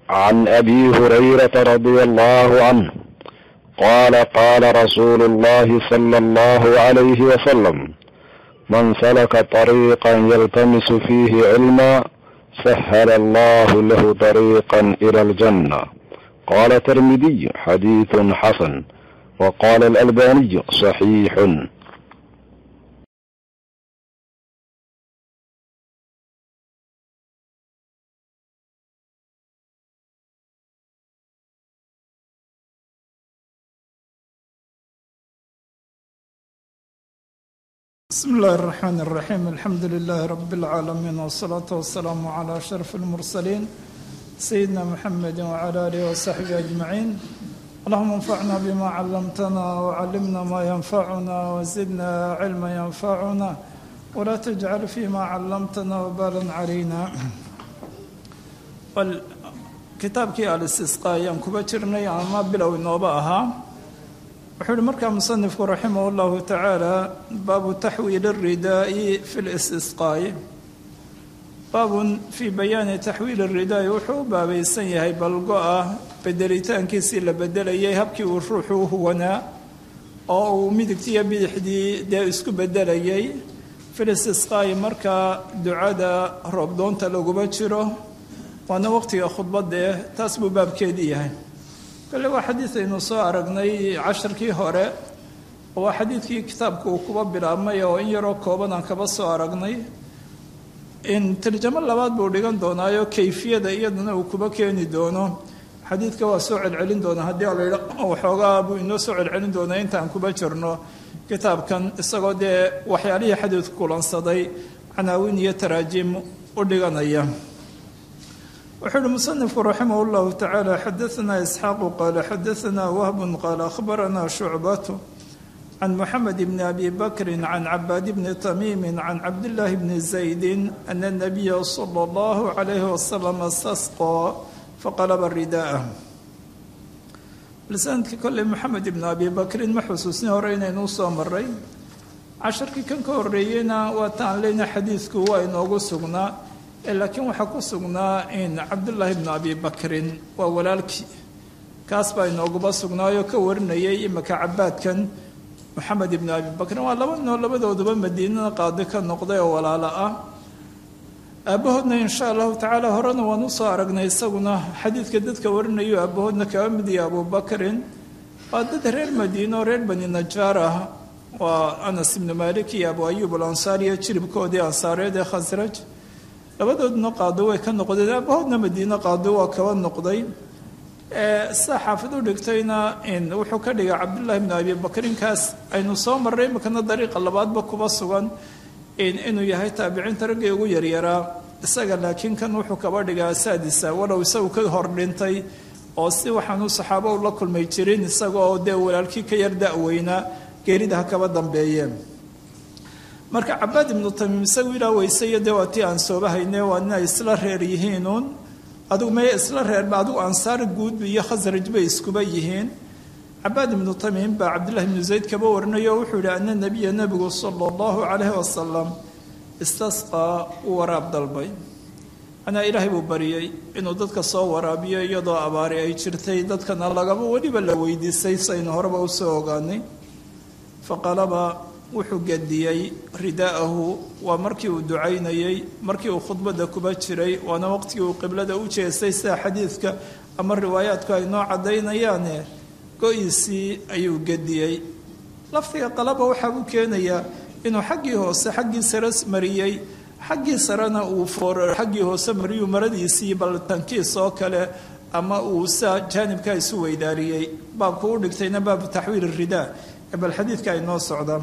عن ابي هريره رضي الله عنه قال قال رسول الله صلى الله عليه وسلم من سلك طريقا يلتمس فيه علما سهل الله له طريقا الى الجنه قال الترمذي حديث حسن وقال الالباني صحيح بسم الله الرحمن الرحيم الحمد لله رب العالمين والصلاة والسلام على أشرف المرسلين سيدنا محمد وعلى آله وصحبه أجمعين اللهم انفعنا بما علمتنا وعلمنا ما ينفعنا وزدنا علما ينفعنا ولا تجعل فيما علمتنا وبالا علينا kitaabkii al-istisqa ayaan kuba jirnay ama bilow inooba ahaa wuxuu yihi markaa musanifku raximah llahu tacaala baabu taxwiil اridaa'i fi listisqaa'i baabun fii bayaani taxwiil اridaa'i wuxuu u baabaysan yahay balgo-a bedelitaankiisii la bedelayay habkii uu ruuxu u huwanaa oo uu midigtiiyo bidixdii dee isku bedelayay fi listisqaa'i markaa ducada roobdoonta laguma jiro waana waqtiga khudbadee taas buu baabkeedii yahay kale waa xadiid aynu soo aragnay casharkii hore oo waa xadiidkii kitaabku uu kuba bilaabmay oo in yaroo kooban aan kaba soo aragnay in tarjamo labaad buu dhigan doonaayo kayfiyada iyadana uu kuba keeni doono xadiidka waa soo celcelin doonaa haddii alayidha waxoogaa buu inoo soo celcelin doonaa intaan kuba jirno kitaabkan isagoo dee waxyaalihii xadiidku kulansaday canaawin iyo taraajiim u dhiganaya wuxuu uhi musanifku raximah اllahu tacaala xadaanaa isxaaqu qaala xadaanaa wahbun qaala akhbaranaa shucbatu can moxamed bni abi bakri can cabaad bni tamiimi can cabdillaahi bni zaydi ana nabiya sala اllahu calayhi wasalam istasqaa faqalaba ridaa'ah lisaanadkii kolley moxamed ibni abi bakrin ma xusuusni hore inaynuu soo maray casharkii kan ka horeeyeyna waa taan leyna xadiidku waa inoogu sugnaa laakiin waxaa ku sugnaa in cabdullaahi bnu abi bakrin waa walaalkii kaas baa inooguba sugnaayo ka warinayay imika cabaadkan moxamed ibnu abi bakrin waa laba noo labadooduba madiinada qaadi ka noqday oo walaalo ah aabbahoodna insha allahu tacaala horena waan usoo aragnay isaguna xadiidka dadka warinayo aabbahoodna kaba mid iyo abubakrin waa dad reer madiino reer bani najaar ah waa anas ibnu malik iyo abu ayub alansaariyo jiribkoodii ansaareed ee khasraj labadoodna qaado way ka noqdeen aabahoodna madiine qaado waa kaba noqday sida xaafid u dhigtayna wuxuu ka dhigay cabdullaahi bnu abi bakrinkaas aynu soo marray imikana dariiqa labaadba kuba sugan inuu yahay taabiciinta raggii ugu yaryaraa isaga laakiin kan wuxuu kaba dhigaa saadisa walow isagu ka hor dhintay oo si waxaanu saxaabo ula kulmay jirin isagaoo dee walaalkii ka yar da-weynaa geerida ha kaba dambeeyeen marka cabaad ibnu tamiim isagu ilaa weysayo dee waa tii aan soobahayne waa inay isla reer yihiinuun adugu maya isla reerba adugu ansaar guud iyo khasraj bay iskuba yihiin cabaad ibnu tamiim baa cabdillahi ibnu zayd kaba warinayo o wuxuu yihi ana nabiya nebigu sala allahu calayhi wasalam istasqaa uu waraab dalbay anaa ilaahay buu bariyey inuu dadka soo waraabiyo iyadoo abaari ay jirtay dadkana lagaba weliba la weydiisay saynu horeba usoo ogaanay faqalaba wuxuu gediyey ridaa'ahu waa markii uu ducaynayey markii uu khudbadda kuba jiray waana waqtigii uu qiblada u jeestay sida xadiidka ama riwaayaadku ay noo caddaynayaane go-iisii ayuu gediyey lafdiga qalaba waxaa u keenayaa inuu xaggii hoose xaggii sare mariyey xaggii sarena uu foor xaggii hoose mariyuu maradiisii bal tankiis oo kale ama uu sa jaanibkaa isu weydaariyey baabku u dhigtayna baabu taxwiil ridaa bal xadiidka ay noo socdaan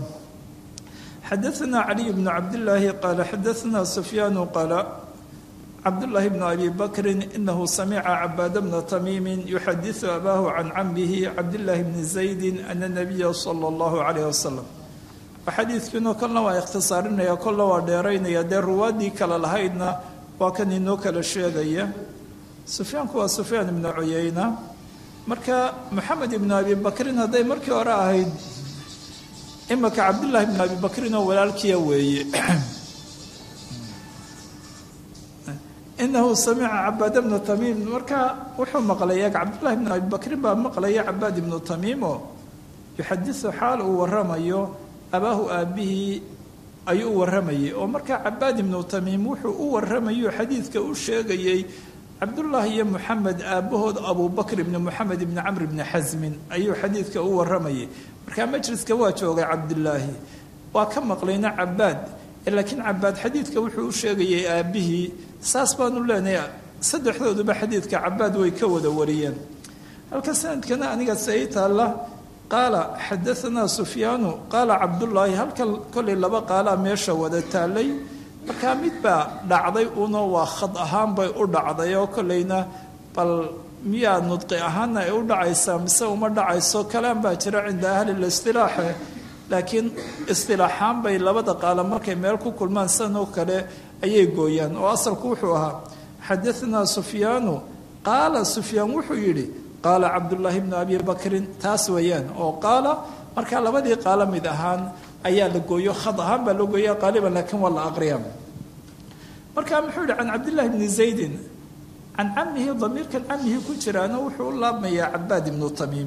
xadaثna caliي bn cabdالlaahi qaala xadaثna sufyaanu qaala cabdالlahi bn abi bakri inahu samica cabaad bna tamiimi yuxadiثu abahu can camihi cabdالlahi bni zaydi ana nabiya salى اllahu عalayh wasalam xadiidkiino kolna waa ikhtisaarinaya kolna waa dheeraynaya dee ruwaadii kale lahaydna waa kan inoo kala sheegaya sufyaanku waa sufyaan ibnu cuyeyna marka moxamed ibnu abi bakrin hadday markii hore ahayd imaka cabdullaahi bn abi bakrin oo walaalkiya weeye inahu samica cabaad bna tamiim marka wuxuu maqlaya cabdullahi bn abi bakrin baa maqlaya cabaad ibnu tamiimo yuxadisu xaal uu waramayo abaahu aabihii ayuu u waramayay oo markaa cabaad ibnu tamiim wuxuu u waramayo xadiidka u sheegayey cabdullaahi iyo moxamed aabbahood abubakr ibni moxamed ibni camr ibni xasmin ayuu xadiidka u waramayay markaa majliska waa joogay cabdulaahi waa ka maqlayna cabaad laakiin cabaad xadiidka wuxuu u sheegayay aabbihii saas baanu leenahay saddexdooduba xadiidka cabaad way ka wada wariyeen halka sanadkana aniga sai taalla qaala xadaanaa sufyaanu qaala cabdullaahi halka kollay laba qaalaa meesha wada taallay markaa mid baa dhacday uno waa khad ahaan bay u dhacday oo kollayna bal miyaa nudqi ahaana ay u dhacaysaa mise uma dhacayso kalaan baa jira cinda ahli listilaaxe laakiin istilaaxaan bay labada qaala markay meel ku kulmaan sidan oo kale ayay gooyaan oo asalku wuxuu ahaa xadaanaa sufyaanu qaala sufyaan wuxuu yidhi qaala cabdullaahi bnu abi bakrin taas weeyaan oo qaala markaa labadii qaalo mid ahaan ayaa la gooyo khad ahaan baa loo gooya qaaliban laakiin waa la aqriya marka muxuu yihi can cabdillahi bni zaydin can camihi damiirkan camihii ku jiraana wuxuu u laabmayaa cabaad ibnu tamiim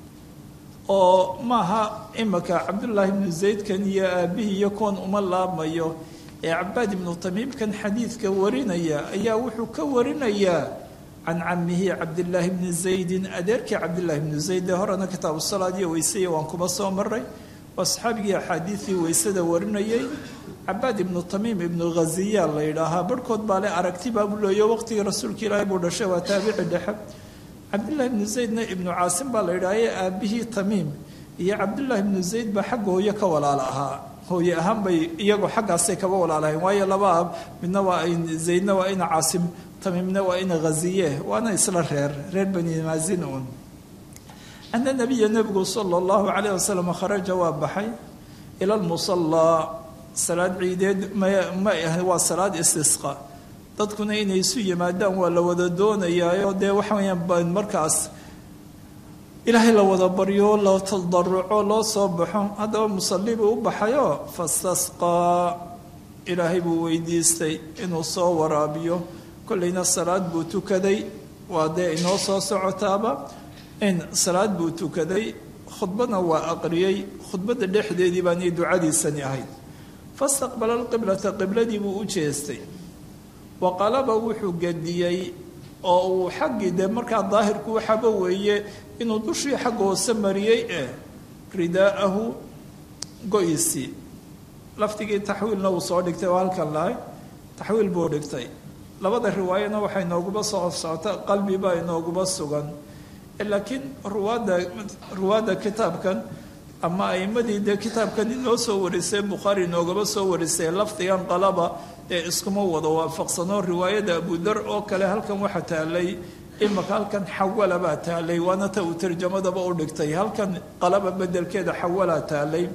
oo maaha imaka cabdullaahi ibnu zaydkan iyo aabihii iyo kuwan uma laabmayo ee cabaad ibnu tamiimkan xadiidka warinaya ayaa wuxuu ka warinayaa can camihi cabdillaahi bni zaydin adeerkii cabdillahi bnu zayd ee horena kitaabu salaad iyo weysaya waan kuma soo maray waa saxaabigii axaadiidii weysada warinayay cabaad ibnu tamiim ibnu ghaziya la yidhaahaa barhkood baa le aragti baabu leeyo waqtigii rasuulka ilaahi buu dhashay waa taabici dhexe cabdillahi ibnu zaydna ibnu caasim baa la yidhaahaye aabihii tamiim iyo cabdullaahi ibnu zayd baa xagga hooye ka walaala ahaa hooye ahaan bay iyagoo xaggaasay kaba walaalahayn waayo laba ab midna waa zaydna waa ina caasim tamiimna waa ina ghaziye waana isla reer reer bani maazin un ana nabiya nebigu sala allahu calayh wasalam kharaja waa baxay ila lmusallaa salaad ciideed ma ma ah waa salaad istisqa dadkuna inay isu yimaadaan waa la wada doonayaayo dee waxa weyaan markaas ilaahay la wada baryo la tadaruco loo soo baxo haddaba musalli buu u baxayo fastasqaa ilaahay buu weydiistay inuu soo waraabiyo kollayna salaad buu tukaday waa dee inoo soo socotaaba in salaad buu tukaday khudbadna waa aqriyey khudbadda dhexdeedii baanay ducadiisani ahayd fastaqbala alqiblata qibladii buu u jeestay wa qalaba wuxuu gediyey oo uu xaggii dee markaa daahirku waxaba weeye inuu dushii xagga hoose mariyey ee ridaa'ahu go-isii laftigii taxwiilna uu soo dhigtay oo halkan lahay taxwiil buu dhigtay labada riwaayana waxaa inooguba soo socota qalbibaa inooguba sugan laakiin ruwaadda ruwaadda kitaabkan ama aimadii dee kitaabkan inoo soo warisay bukhaari inoogaba soo warisay lafdigan qalaba ee iskuma wada waafaqsano riwaayada abudar oo kale halkan waxa taalay imaka halkan xawala baa taalay waana ta uu tarjamadaba u dhigtay halkan qalaba bedelkeeda xawalaa taalay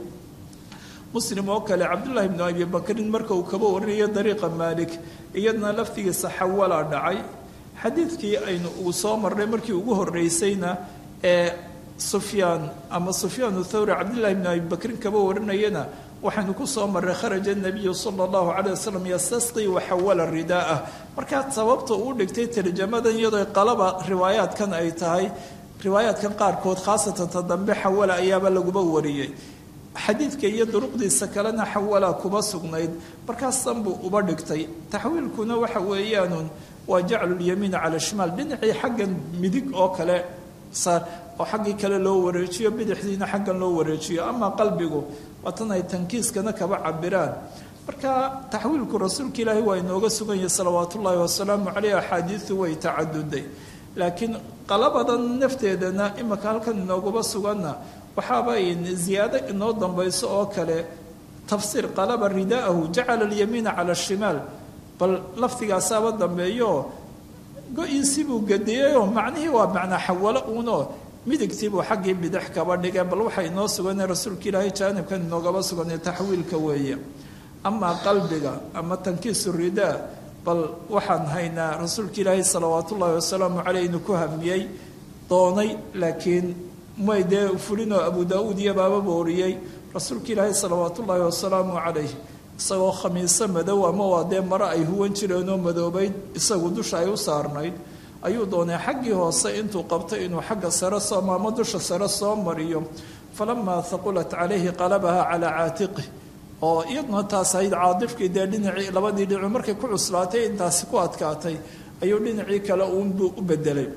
muslim oo kale cabdullaahi bnu abi bakrin marka uu kaba warinayo dariiqa maalik iyadna laftigiisa xawalaa dhacay xadiidkii aynu uu soo marnay markii ugu horeysayna ee sufyaan ama sufyaan thawri cabdillahi bnu abi bakrin kaba warinayana waxaynu ku soo marray kharaja nabiyu sala allahu calay wasalam yastasqii waxawala ridaa'ah markaa sababta uu dhigtay tarjamadan iyadoo qalaba riwaayaadkan ay tahay riwaayaadkan qaarkood khaasatan ta dambe xawala ayaaba laguba wariyey xadiidka iyo duruqdiisa kalena xawala kuma sugnayd markaasan buu uba dhigtay taxwiilkuna waxa weeyaanun waa jaclulyamiin cala shimaal dhinacii xaggan midig oo kale saar oo xaggii kale loo wareejiyo bidixdiina xaggan loo wareejiyo amaa qalbigu waatan ay tankiiskana kaba cabiraan marka taxwiilku rasuulka ilaahi waa inooga sugan yahay salawaatu ullaahi wasalaamu caleyh axaadiidu way tacaduday laakiin qalabadan nafteedana imaka halkan inoogaba suganna waxaaba ziyaado inoo dambayso oo kale tafsiir qalaba ridaa'ahu jacala alyamiina cala ashimaal bal laftigaasaaba dambeeyo go-iisii buu gadiyeyoo macnihii waa macnaa xawalo uunoo midigtiibuu xaggii bidix kaba dhigeen bal waxay inoo suganay rasuulka ilaahay jaanibkan inoogaba suganay taxwiilka weeye amaa qalbiga ama tankiisu ridaa bal waxaan haynaa rasuulka ilaahay salawaat ullaahi wasalaamu caleyh inuu ku hamiyey doonay laakiin may dee fulinoo abu daa-uud iyo baaba booriyey rasuulka ilaahay salawaat ullaahi wasalaamu calayh isagoo khamiiso madow ama waa dee mare ay huwan jireenoo madoobayd isagu dusha ay u saarnayd ayuu doonay xaggii hoose intuu qabtay inuu xagga sare soo ama dusha sare soo mariyo falamaa haqulat calayhi qalabaha calaa caatiqih oo iyaduna taas ahayd caadifkii dee dhinacii labadii dhinacu markay ku cuslaatay intaasi ku adkaatay ayuu dhinacii kale uunbuu u bedelay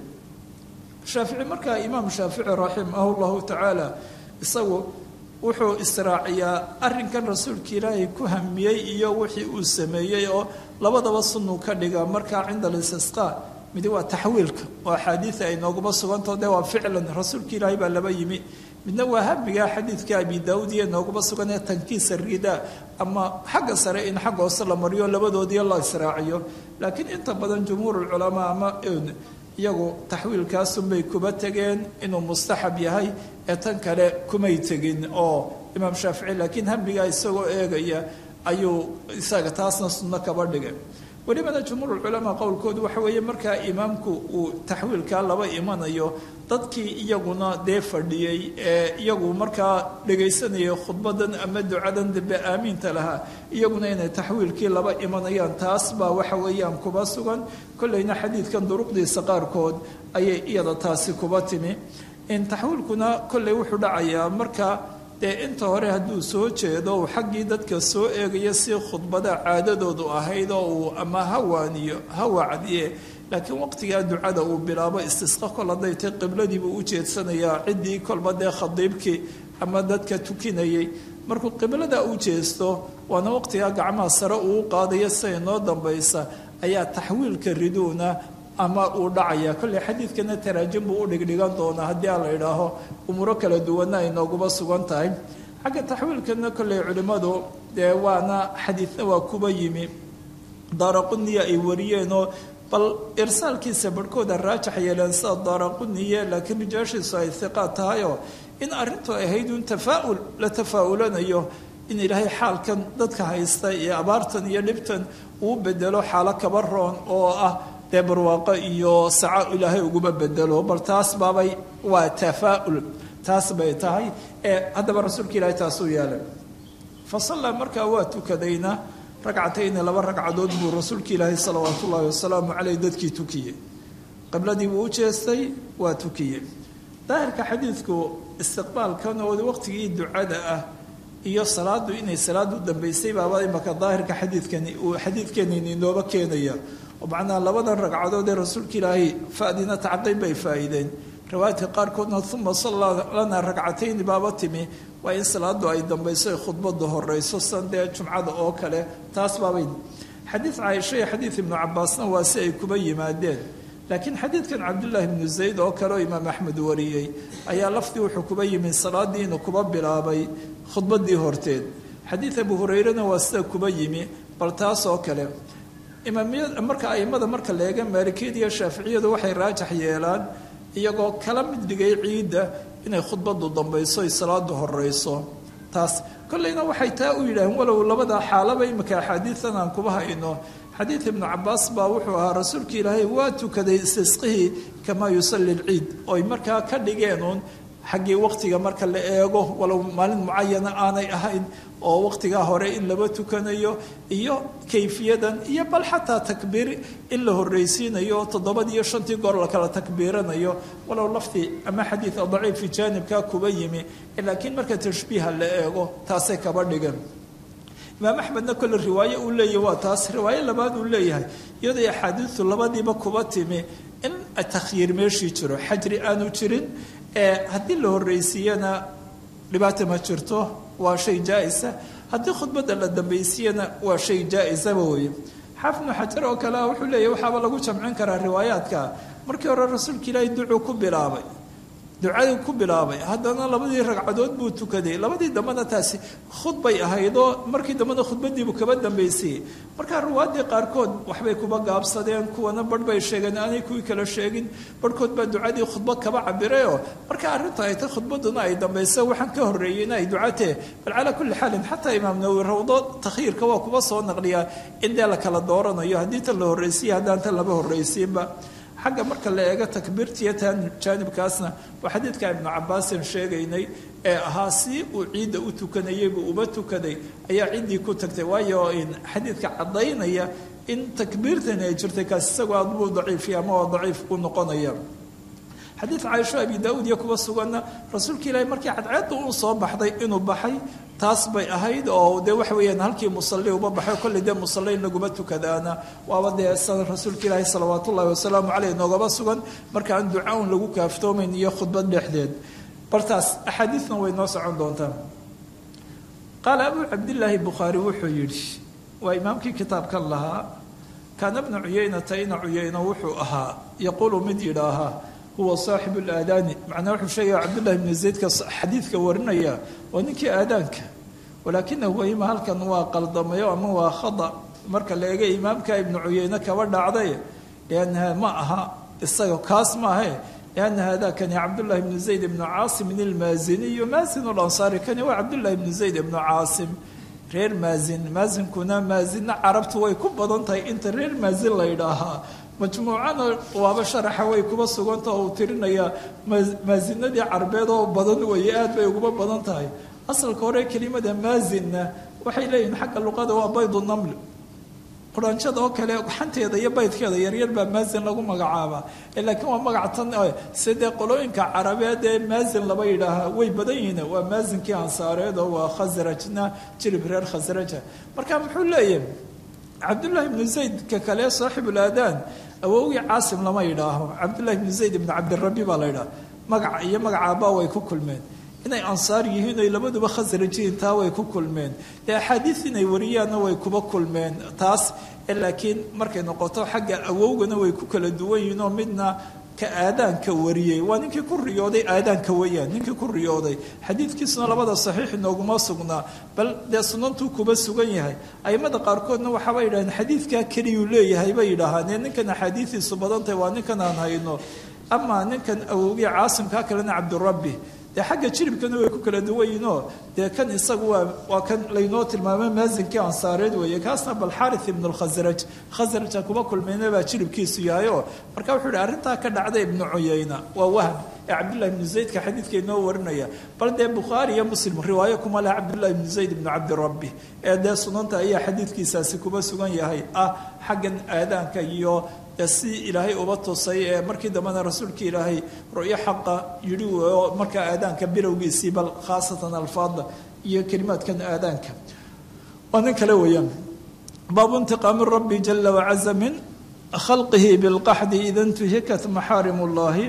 shaafici markaa imaam shaafici raximahu llahu tacaala isagu wuxuu israaciyaa arrinkan rasuulka ilaahay ku hamiyey iyo wixii uu sameeyey oo labadaba sunuu ka dhiga markaa cinda alistisqaa midi waa taxwiilka oo axaadiida ay nooguma sugantao de waa ficlan rasuulka ilaahay baa laba yimi midna waa hamiga xadiidka abi daawud iyo nooguma sugan ee tankiisa rida ama xagga sare in xagga hoose la mariyo labadoodii la israaciyo laakiin inta badan jumhuur culamaa ama iyagu taxwiilkaasunbay kuba tegeen inuu mustaxab yahay ee tan kale kumay tegin oo imaam shaafici laakiin hamigaa isagoo eegaya ayuu isaga taasna sunno kaba dhigay welibana jumhuurulculamaa qowlkoodu waxa weeye markaa imaamku uu taxwiilkaa laba imanayo dadkii iyaguna dee fadhiyey ee iyagu markaa dhegaysanayay khudbadan ama ducadan dambe aamiinta lahaa iyaguna inay taxwiilkii laba imanayaan taas baa waxa weeyaan kuba sugan kolleyna xadiidkan duruqdiisa qaarkood ayay iyada taasi kuba timi in taxwiilkuna kolley wuxuu dhacayaa marka dee inta hore hadduu soo jeedo uu xaggii dadka soo eegayo si khudbada caadadoodu ahayd oo uu ama hawaaniyo ha wacdiye laakiin waqtigaa ducada uu bilaabo istisqa kol hadday tay qibladiibuu u jeedsanayaa ciddii kolba dee khadiibkii ama dadka tukinayay markuu qiblada u jeesto waana waqtigaa gacmaha sare uu qaadayo siday noo dambaysa ayaa taxwiilka riduuna ama uu dhacaya kolley xadiidkana taraajim buu u dhigdhigan doonaa haddii aan la idhaaho umuuro kala duwanna ay nooguma sugan tahay xagga taxwiilkana kolley culimmadu dee waana xadiidna waa kuba yimi daaraquniya ay wariyeenoo bal irsaalkiisa barhkooda raajax yeeleen sida daaraquniye laakiin rijaashiisu ay hiqaad tahayoo in arrintu ahayd un tafaaul la tafaa-ulanayo in ilaahay xaalkan dadka haysta iyo abaartan iyo dhibtan uu bedelo xaalo kaba roon oo ah dee barwaaqo iyo saco ilaahay uguma bedelo bal taas baabay waa tafaa-ul taas bay tahay ee haddaba rasuulka ilaahay taasuu yeelay fa sallaa markaa waa tukadayna ragcatayni laba ragcadood buu rasuulka ilaahay salawaatu ullaahi wasalaamu caleyh dadkii tukiyey qibladii buu u jeestay waa tukiyey daahirka xadiidku istiqbaalkan oo waqtigii ducada ah iyo salaadu inay salaadu dambaysay baaba imaka daahirka xadiidkani uu xadiidkeenini inooba keenaya oo macnaha labadan ragcadood ee rasuulka ilaahay fadina tacqiib bay faa'iideen riwaayadka qaarkoodna uma sallaa lana ragcatayni baaba timi waa in salaadu ay dambayso ay khudbadu horeyso san dee jumcada oo kale taas baabay xadiid caaisha iyo xadiid ibnu cabaasna waa si ay kuba yimaadeen laakiin xadiidkan cabdullaahi ibnu zayd oo kale oo imaam axmed wariyey ayaa lafdii wuxuu kuba yimi salaadii inuu kuba bilaabay khudbadii horteed xadiid abu hurayrena waa sida kuba yimi bal taas oo kale imaamiyad marka aimada marka la eega maalikiyada iyo shaaficiyadu waxay raajax yeelaan iyagoo kala mid dhigay ciidda inay khudbadu dambayso ay salaadu horeyso taas kolleyna waxay taa u yidhaaheen walow labada xaalaba imika axaadiidan aan kuba hayno xadiid ibnu cabaas baa wuxuu ahaa rasuulka ilaahay waa tukaday istisqihii kamaa yusalli lciid oy markaa ka dhigeen uun xaggii waqtiga marka la eego walow maalin mucayana aanay ahayn oo waqtigaa hore in laba tukanayo iyo kayfiyadan iyo bal xataa takbiir in la horreysiinayo toddobadii iyo shantii goor la kala takbiiranayo walow lafdi ama xadiida daciifi jaanibkaa kuba yimi laakiin marka tashbiiha la eego taasay kaba dhigan imaam axmedna kolle riwaaye uu leeyahy waa taas riwaaye labaad uu leeyahay iyadoo axaadiistu labadiiba kuba timi in takhyiir meeshii jiro xajri aanu jirin haddii la horreysiiyana dhibaata ma jirto waa shay jaa-isa haddii khudbadda la dambaysiiyana waa shay jaa-isaba weye xaafid ibnu xajar oo kale wuxuu leeyahy waxaaba lagu jamcin karaa riwaayaadka markii hore rasuulka ilaahay ducuu ku bilaabay ducadii ku bilaabay haddana labadii ragcadood buu tukaday labadii dambena taasi khudbay ahaydoo markii dambena khudbadiibuu kaba dambaysayey markaa ruwaadii qaarkood waxbay kuba gaabsadeen kuwana barh bay sheegeen aanay kuwii kala sheegin barhkood baa ducadii khudbad kaba cabirayoo marka arrinta ay tay khudbaduna ay dambaysa waxaan ka horreeyeyna ay ducatee bal calaa kulli xaalin xataa imaam nawowi rawdo takhiirka waa kuba soo naqliyaa in dee la kala dooranayo haddii tan la horreysiya haddaan tan laba horreysiinba xagga marka la eego takbiirtiiyo jaanibkaasna waa xadiidka ibnu cabaasin sheegaynay ee ahaa si uu ciidda u tukanayay buu uba tukaday ayaa ciddii ku tagtay waayo xadiidka caddaynaya in takbiirtani ay jirtay kaas isagoo aad buu daciifiya ama waa daciif u noqonaya xadiid caaisho abi daa-uud iyo kuwa suganna rasuulka ilaahi markii cadceedda uu soo baxday inuu baxay taas bay ahayd oo dee waxa weeyaan halkii musalli uba baxay kolley dee musalli in laguma tukadaana waaba dee san rasuulka ilaahi salawaat ullahi wasalaamu caleyh noogaba sugan marka aan duca un lagu kaaftoomayn iyo khudbad dhexdeed bartaas axaadiidna way noo socon doontaa qaala abuu cabdillaahi bukhaari wuxuu yidhi waa imaamkii kitaabkan lahaa kaana bnu cuyeynata ina cuyeyno wuxuu ahaa yaquulu mid yidhaahaa huwa saaxibu laadaani macnaa wuxuu sheegaya cabdullahi bnu zaydka xadiidka warinaya waa ninkii aadaanka walaakinahu wahima halkan waa qaldamayo ama waa khada marka la eega imaamka ibnu cuyeyne kaba dhacday liannaha ma aha isaga kaas maahe lianna hada kani cabdullahi bnu zayd ibnu caasimin ilmaaziniyu maazin lansaari kani waa cabdullahi bnu zayd ibnu caasim reer maazin maazinkuna maazinna carabtu way ku badan tahay inta reer maazin la ydhaahaa majmuucana waaba sharaxa way kuba suganta oo uu tirinayaa maazinadii carbeed oo badan weeye aad bay uguba badan tahay asalka hore kelimada maazinna waxay leeyihiin xagga luqada waa baydu naml quraanjada oo kale xanteeda iyo baydkeeda yaryar baa maazin lagu magacaabaa laakiin waa magac tan sidee qolooyinka carabeed ee maazin laba yidhaahaa way badan yihiin waa maazinkii ansaareed oo waa khasrajna jirib reer khasraja marka muxuu leeyahay cabdullaahi ibnu zaydka kale saaxibulaadaan awowgii caasim lama yidhaaho cabdullahi ibnu zayd ibnu cabdirabi baa la yidhaha magaca iyo magacaabaa way ku kulmeen inay ansaar yihiin oy labaduba khasrajiin taa way ku kulmeen dee axaadiis inay wariyaanna way kuba kulmeen taas laakiin markay noqoto xagga awowgana way ku kala duwan yihiin oo midna ka aadaanka wariyey waa ninkii ku riyooday aadaanka weyaan ninkii ku riyooday xadiidkiisuna labada saxiix inooguma sugnaa bal dee sunantuu kuba sugan yahay aimada qaarkoodna waxaaba yidhahdeen xadiidkaa keliyuu leeyahay bay yidhaahaanee ninkan axaadiidiisu badantahay waa ninkan aan hayno amaa ninkan awowgii caasimkaa kalena cabdirabbi dee xagga jiribkana way ku kala duwan yihinoo dee kan isagu waa waa kan laynoo tilmaamay maazinkii ansaareed weeye kaasna bal xaarith ibnu lkhasraj khasraja kuba kulmayna baa jiribkiisu yahay oo marka wuxuu yihi arrintaa ka dhacday ibnu cuyayna waa wahm ee cabdullahi ibnu zaydka xadiidka inoo warinaya bal dee bukhaari iyo muslim riwaayo kuma leh cabdullahi ibnu zayd ibnu cabdirabbi ee dee sunanta ayaa xadiidkiisaasi kuba sugan yahay ah xaggan aadaanka iyo si ilaahay uba tusay ee markii dambena rasuulka ilaahay ru'yo xaqa yidhi oo markaa aadaanka bilowgiisii bal khaasatan alfaada iyo kelimaadkan aadaanka waa nin kale weeyaan baabu intiqaami rabbi jala wacaza min khalqihi bilqaxdi ida intuhikat maxaarim ullahi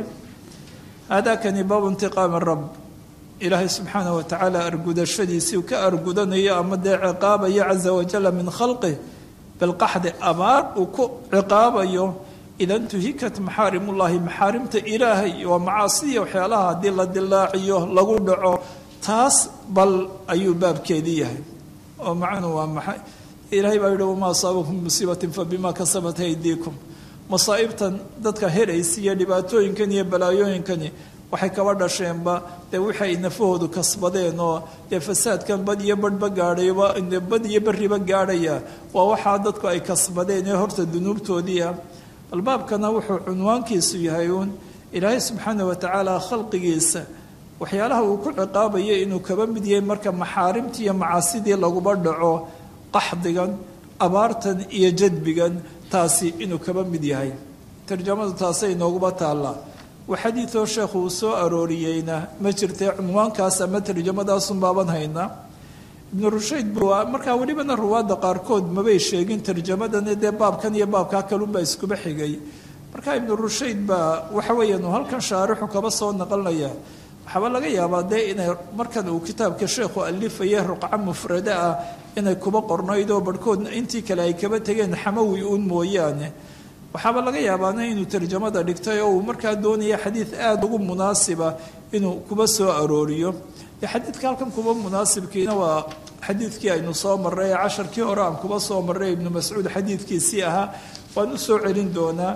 haadakani baabu intiqaami rab ilaahay subxaanah wa tacaala argudashadiisii uu ka argudanayo ama dee ciqaabayo caza wajala min khalqih bilqaxdi abaar uu ku ciqaabayo ida intuhikat maxaarimullaahi maxaarimta ilaahay waa macaasiya waxyaalaha haddii la dilaaciyo lagu dhaco taas bal ayuu baabkeedii yahay oo macnuu waa maxay ilaahay baa yihi wamaa asaabakum musiibatin fabima kasabat aydiikum masaa'ibtan dadka heraysa iyo dhibaatooyinkan iyo balaayooyinkani waxay kaba dhasheenba dee waxay nafahoodu kasbadeen oo dee fasaadkan bad iyo badhba gaadhayba bad iyo beriba gaadhaya waa waxaa dadku ay kasbadeen ee horta dunuubtoodii ah albaabkana wuxuu cunwaankiisu yahay uun ilaahay subxaana wa tacaala khalqigiisa waxyaalaha uu ku ciqaabaya inuu kaba mid yahay marka maxaarimtii iyo macaasidii laguba dhaco qaxdigan abaartan iyo jadbigan taasi inuu kaba mid yahay tarjamadu taasay inooguba taallaa wa xadiidoo sheekhu uu soo arooriyeyna ma jirtee cunwaankaas ama tarjamadaasun baaban haynaa ibnu rushayd bu markaa welibana ruwaadda qaarkood mabay sheegin tarjamadani dee baabkan iyo baabkaa kalunbaa iskuba xigay markaa ibnu rushayd baa waxa weeyaan uu halkan shaarixu kaba soo naqlinaya waxaaba laga yaabaa dee inay markan uu kitaabka sheekhu alifaya ruqco mufrada ah inay kuba qornayd oo barhkoodna intii kale ay kaba tegeen xamawi uun mooyaane waxaaba laga yaabaana inuu tarjamada dhigtay oo uu markaa doonaya xadiid aada ugu munaasiba inuu kuba soo arooriyo dee xadiidka halkan kuba munaasibkiina waa xadiidkii aynu soo marray ee casharkii hore aan kuba soo marray ibnu mascuud xadiidkiisii ahaa waan u soo celin doonaa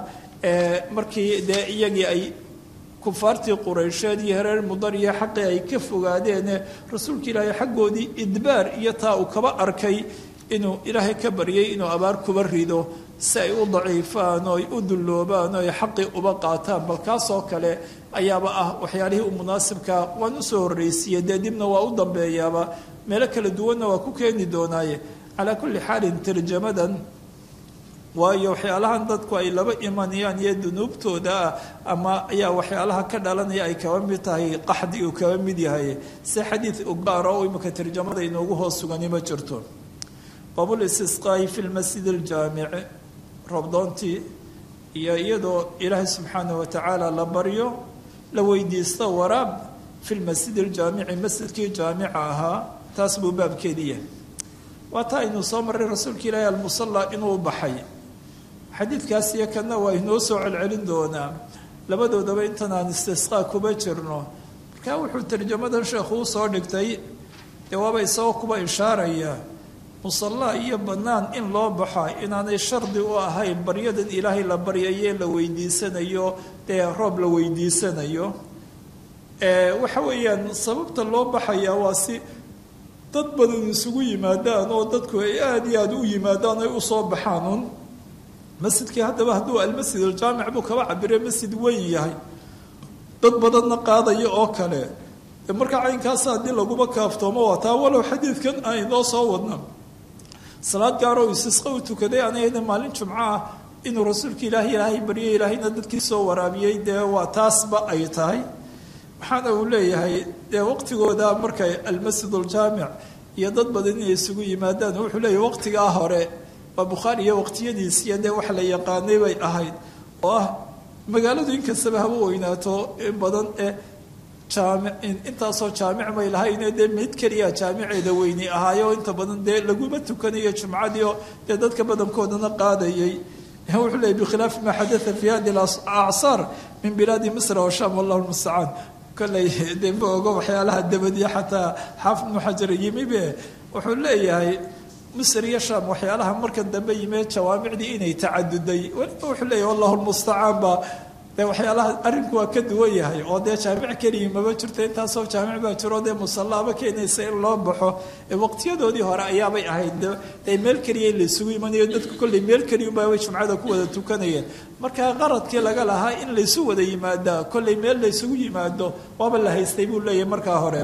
markii dee iyagii ay kufaartii quraysheed iyo hereer mudar iyo xaqii ay ka fogaadeene rasuulka ilaahay xaggoodii idbaar iyo taa uu kaba arkay inuu ilaahay ka baryay inuu abaar kuba rido si ay u daciifaan oo ay u dulloobaan oo ay xaqii uba qaataan bal kaasoo kale ayaaba ah waxyaalihii u munaasibkaa waan usoo horreysiiye dee dibna waa u dambeeyaaba meelo kala duwanna waa ku keeni doonaaye calaa kulli xaalin tarjamadan waayo waxyaalahan dadku ay laba imanayaan iyo dunuubtooda ah ama ayaa waxyaalaha ka dhalanaya ay kaba mid tahay qaxdi uu kaba mid yahay si xadiid ugaaro oo imika tarjamada inoogu hoos sugani ma jirto baabulistisqaa'i fi lmasjid aljaamici robdoontii iyo iyadoo ilaahay subxaanah watacaala la baryo la weydiisto waraab fi lmasjid aljaamici masjidkii jaamica ahaa taas buu baabkeedii yahay waa taa aynu soo marray rasuulka ilaahi almusalla inuu baxay xadiidkaas iyo kanna waa inoo soo celcelin doonaa labadoodaba intan aan istisqaa kuba jirno markaa wuxuu tarjamadan sheekhu usoo dhigtay dee waaba isagoo kuba ishaaraya musallaa iyo bannaan in loo baxa inaanay shardi u ahayn baryadan ilaahay la baryaye la weydiisanayo dee roob la weydiisanayo waxa weeyaan sababta loo baxaya waa si dad badan isugu yimaadaan oo dadku ay aada iyo aada u yimaadaan ay usoo baxaan un masjidkii haddaba hadduu almasjid aljaamic buu kaba cabire masjid weyn yahay dad badanna qaadaya oo kale markaa caynkaasa haddii laguma kaaftoomo waa taa walow xadiidkan aan inoo soo wadna salaad gaaroo isisqa u tukaday anayna maalin jumco ah inuu rasuulka ilaahay ilaahay baryay ilaahayna dadkii soo waraabiyey dee waa taasba ay tahay waxaana uu leeyahay dee waqtigooda markay almasjid aljaamic iyo dad badan inay isugu yimaadaan wuxuu leeyahay waqtigaa hore waa bukhaari iyo waqtiyadiisiyo dee wax la yaqaanay bay ahayd oo ah magaaladu inkastaba haba weynaato in badan ee jaami intaasoo jaamic may lahayne dee mid keliya jaamiceeda weyni ahaayo inta badan dee laguma tukanayo jumcadii oo dee dadka badankoodana qaadayay wuxuu leeyay bikhilaafi maa xadaa fi hadi acsaar min bilaadi misra washam wallahu lmustacaan kolley dee ma ogo waxyaalaha dabadiya xataa xaafid ibnu xajar yimibe wuxuu leeyahay misr iyo sham waxyaalaha markan dambe yimee jawaamicdii inay tacaduday weliba wuxuu leeyahy wallahu lmustacaan ba dee waxyaalaha arrinku waa ka duwan yahay oo dee jaamic keliya maba jirto intaasoo jaamic baa jiro dee musallaaba keenaysa in loo baxo waqtiyadoodii hore ayaabay ahayd dee meel keliya in laysugu imanayo dadku kolley meel keliyunbaabay jumcada ku wada tukanayeen markaa qaradkii laga lahaa in laysu wada yimaadaa kolley meel laysugu yimaado waaba la haystay buu leeyahay markaa hore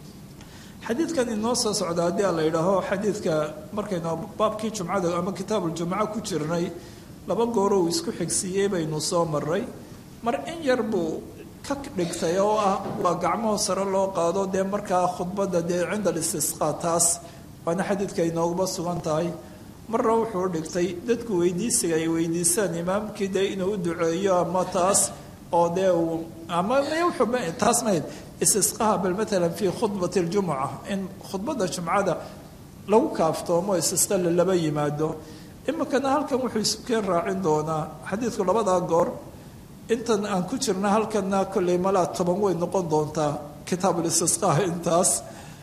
xadiidkan inoo soo socda haddii a la yidhaaho xadiidka markaynu baabkii jumcada ama kitaabuljumca ku jirnay laba gooro uu isku xigsiiyey baynu soo maray mar in yar buu ka dhigtay oo ah waa gacmaho sare loo qaado dee markaa khudbadda dee cinda alistisqaa taas waana xadiidka inooguba sugan tahay marna wuxuu dhigtay dadku weydiisiga ay weydiisaan imaamkii dee inuu u duceeyo ama taas oo dee uu ama taas mahayd istisqaha bal maalan fii khudbati ljumuca in khudbadda jumcada lagu kaaftoomo istisqa lalaba yimaado iminkana halkan wuxuu isukeen raacin doonaa xadiidku labadaa goor intan aan ku jirna halkana kolley malaa toban way noqon doontaa kitaabul istisqaa intaas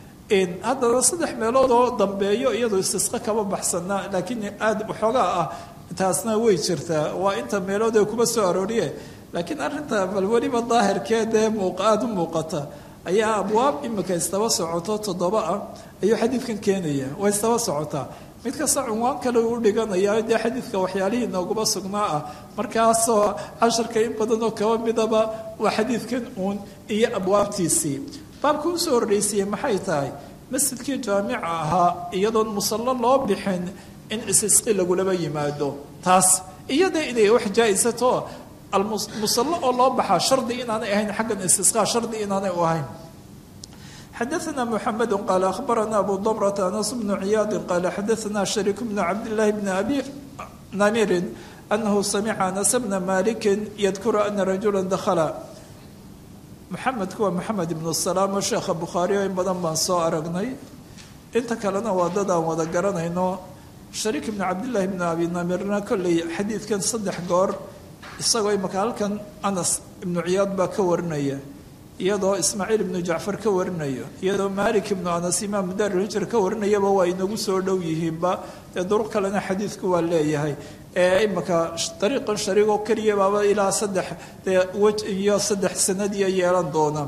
haddana saddex meelood oo dambeeyo iyadoo istisqa kama baxsana laakiin aada waxoogaa ah taasna way jirtaa waa inta meelood ee kuma soo arooriye laakiin arrinta bal weliba daahirkeedee muuq aada u muuqata ayaa abwaab imika istaba socoto toddoba ah ayuu xadiidkan keenaya waa istaba socotaa mid kasta cunwaan kale uu dhiganaya dee xadiidka waxyaalihii nooguma sugnaa ah markaasoo casharka in badanoo kaba midaba waa xadiidkan uun iyo abwaabtiisii baabka usoo horreysiiyey maxay tahay masjidkii jaamica ahaa iyadoon musallo loo bixin in isisqi lagulaba yimaado taas iyada inay wax jaa-isato almusallo oo loo baxaa shardi inaanay ahayn xaggan istisqaa shardi inaanay u ahayn xadaثna mحamed qal akhbarana abu dmrة anas bnu ciyaadi qal xadaثna shariik bnu cabdالlahi bn abi namirin anahu samica anas bna maliki yadkuru ana rajula dakla maxamedku waa maxamed ibnu salaam oo sheekha bukhaari o in badan baan soo aragnay inta kalena waa dad aan wada garanayno shariik ibnu cabdillaahi bnu abi namirna kolley xadiidkan saddex goor isagoo imaka halkan anas ibnu ciyaad baa ka warinaya iyadoo ismaaciil ibnu jacfar ka warinayo iyadoo malik ibnu anas imaamu daarilhijr ka warinayaba waa inagu soo dhow yihiinba dee duruq kalena xadiidku waa leeyahay ee imaka dariiqan shariigoo keliya baaba ilaa saddex dee wej iyo saddex sanadiyo yeelan doona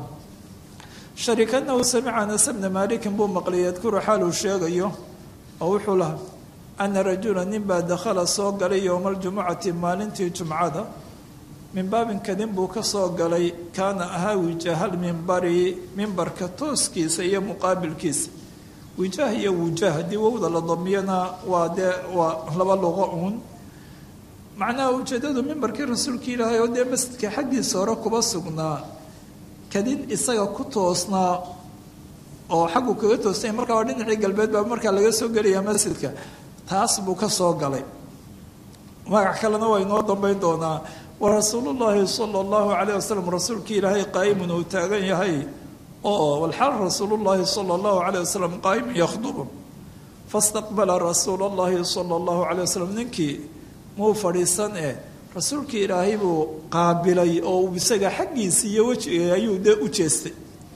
shariik anahu samica anas bna malikin buu maqlay yadkuru xaal uu sheegayo oo wuxuu lahaa ana rajula nin baa dakhala soo galay yowma aljumucati maalintii jumcada min baabinka nin buu ka soo galay kaana ahaa wijahal mimbari mimbarka tooskiisa iyo muqaabilkiisa wijaah iyo wujaah haddii wowda la damiyana waa dee waa laba luqo uun macnaha ujeedadu mimbarkii rasuulka ilaahay oo dee masjidka xaggiisa hore kuba sugnaa kadin isaga ku toosnaa oo xaggu kaga toosnay markaa waa dhinacii galbeed baa markaa laga soo gelaya masjidka taas buu ka soo galay magac kalena waa inoo dambeyn doonaa wa rasuulullaahi sala allahu calayh wasalam rasuulkii ilaahay qaa'imun uu taagan yahay oo walxaal rasuulullaahi sala allahu calayh wasalam qaa'imun yakhdubu fastaqbala rasuula allahi sala allahu calayh wasalam ninkii muu fadhiisan eh rasuulkii ilaahay buu qaabilay oo isaga xaggiisa iyo wejiga ayuu dee u jeestay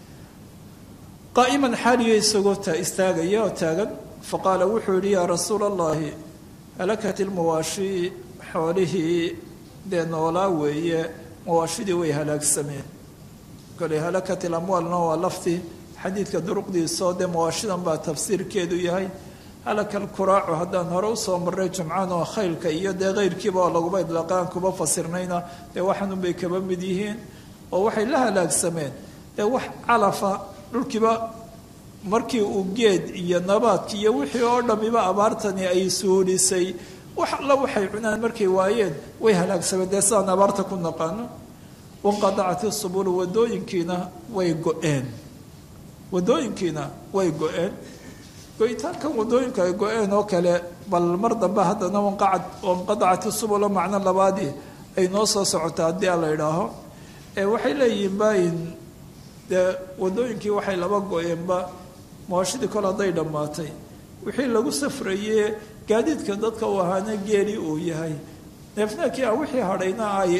qaa'iman xaaliyo isagoo ta istaagaya oo taagan faqaala wuxuu yihi yaa rasuula allahi halakat ilmawaashi xoolihii dee noolaa weeye mawaashidii way halaagsameen kole halakat ilamwaalna waa lafti xadiidka duruqdiisao dee mawaashidan baa tafsiirkeedu yahay halaka alkuraacu haddaan hore usoo marray jumcaan oo khaylka iyo dee keyrkiiba oo laguba idlaaqaan kuba fasirnayna dee waxanunbay kaba mid yihiin oo waxay la halaagsameen dee wax calafa dhulkiiba markii uu geed iyo nabaadki iyo wixii oo dhamiba abaartani ay suulisay wax alla waxay cunaan markay waayeen way halaagsameen dee sidaan abaarta ku naqaano wanqadacat isubulu wadooyinkiina way go-een wadooyinkiina way go-een go-itaankan wadooyinka ay go-een oo kale bal mar dambe haddana wanqadacat isubulo macno labaadii ay noo soo socota haddii a la idhaaho waxay leeyihiin baayin dee wadooyinkii waxay laba go-eenba mawaashidii kol hadday dhammaatay wixii lagu safraye gaadiidka dadka uu ahaana geeli uu yahay neefneekii a wixii hadhayna ay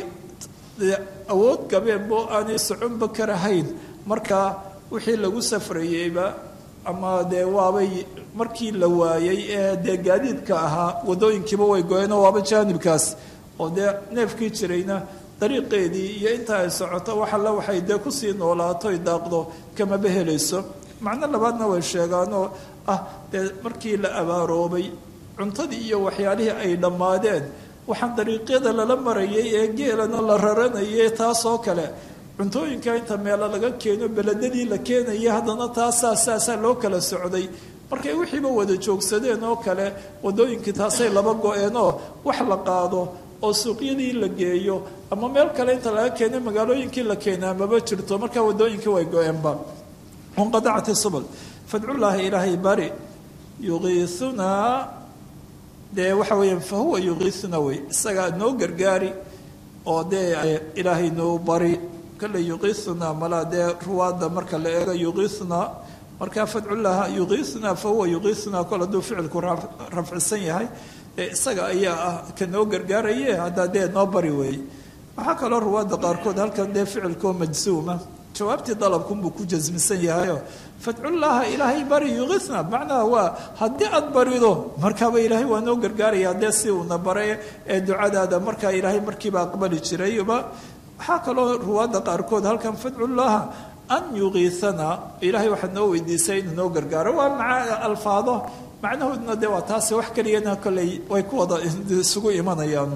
awood gabeenbo aanay soconba karahayn markaa wixii lagu safrayeyba ama dee waabay markii la waayey ee dee gaadiidka ahaa wadooyinkiiba way go-eenoo waaba jaanibkaas oo dee neefkii jirayna dariiqeedii iyo inta ay socoto wax alle waxay dee kusii noolaato ay daaqdo kamaba helayso macno labaadna way sheegaanoo ah dee markii la abaaroobay cuntadii iyo waxyaalihii ay dhammaadeen waxaan dariiqyada lala marayay ee geelana la raranayay taasoo kale cuntooyinka inta meelo laga keeno beledadii la keenayay haddana taasaa saasaa loo kala socday markay wixiiba wada joogsadeen oo kale wadooyinkii taasay laba go-eenoo wax la qaado oo suuqyadii la geeyo ama meel kale inta laga keeno magaalooyinkii la keenaa maba jirto markaa wadooyinkii way go-eenba wanqadacat isubul fadcullaahi ilaahay bari yuqiisunaa dee waxa weeyaan fa huwa yuqiisuna wey isagaa noo gargaari oo dee ilaahay noo bari kale yuqiisuna malaa dee ruwaada marka la eego yuqiisuna markaa fadcullaha yuqiisuna fa huwa yuqiisuna kol hadduu ficilku rafcisan yahay dee isaga ayaa ah ka noo gargaaraye haddaa dee noo bari weeye waxaa kaloo ruwaada qaarkood halkan dee ficilkoo majsuuma jawaabtii dalabkunbuu ku jasmisan yahayo fadcullaaha ilaahay bari yuqisna macnaha waa haddii aada barido markaaba ilaahay waa noo gargaaraya dee si uuna baray ee ducadaada markaa ilaahay markiiba aqbali jirayba waxaa kaloo ruwaadda qaarkood halkan fadcullaaha an yuqiisana ilaahay waxaad noo weydiisay inuu noo gargaaro waa maca alfaado macnahooduna dee waa taasi wax keliyana kolley way ku wada isugu imanayaan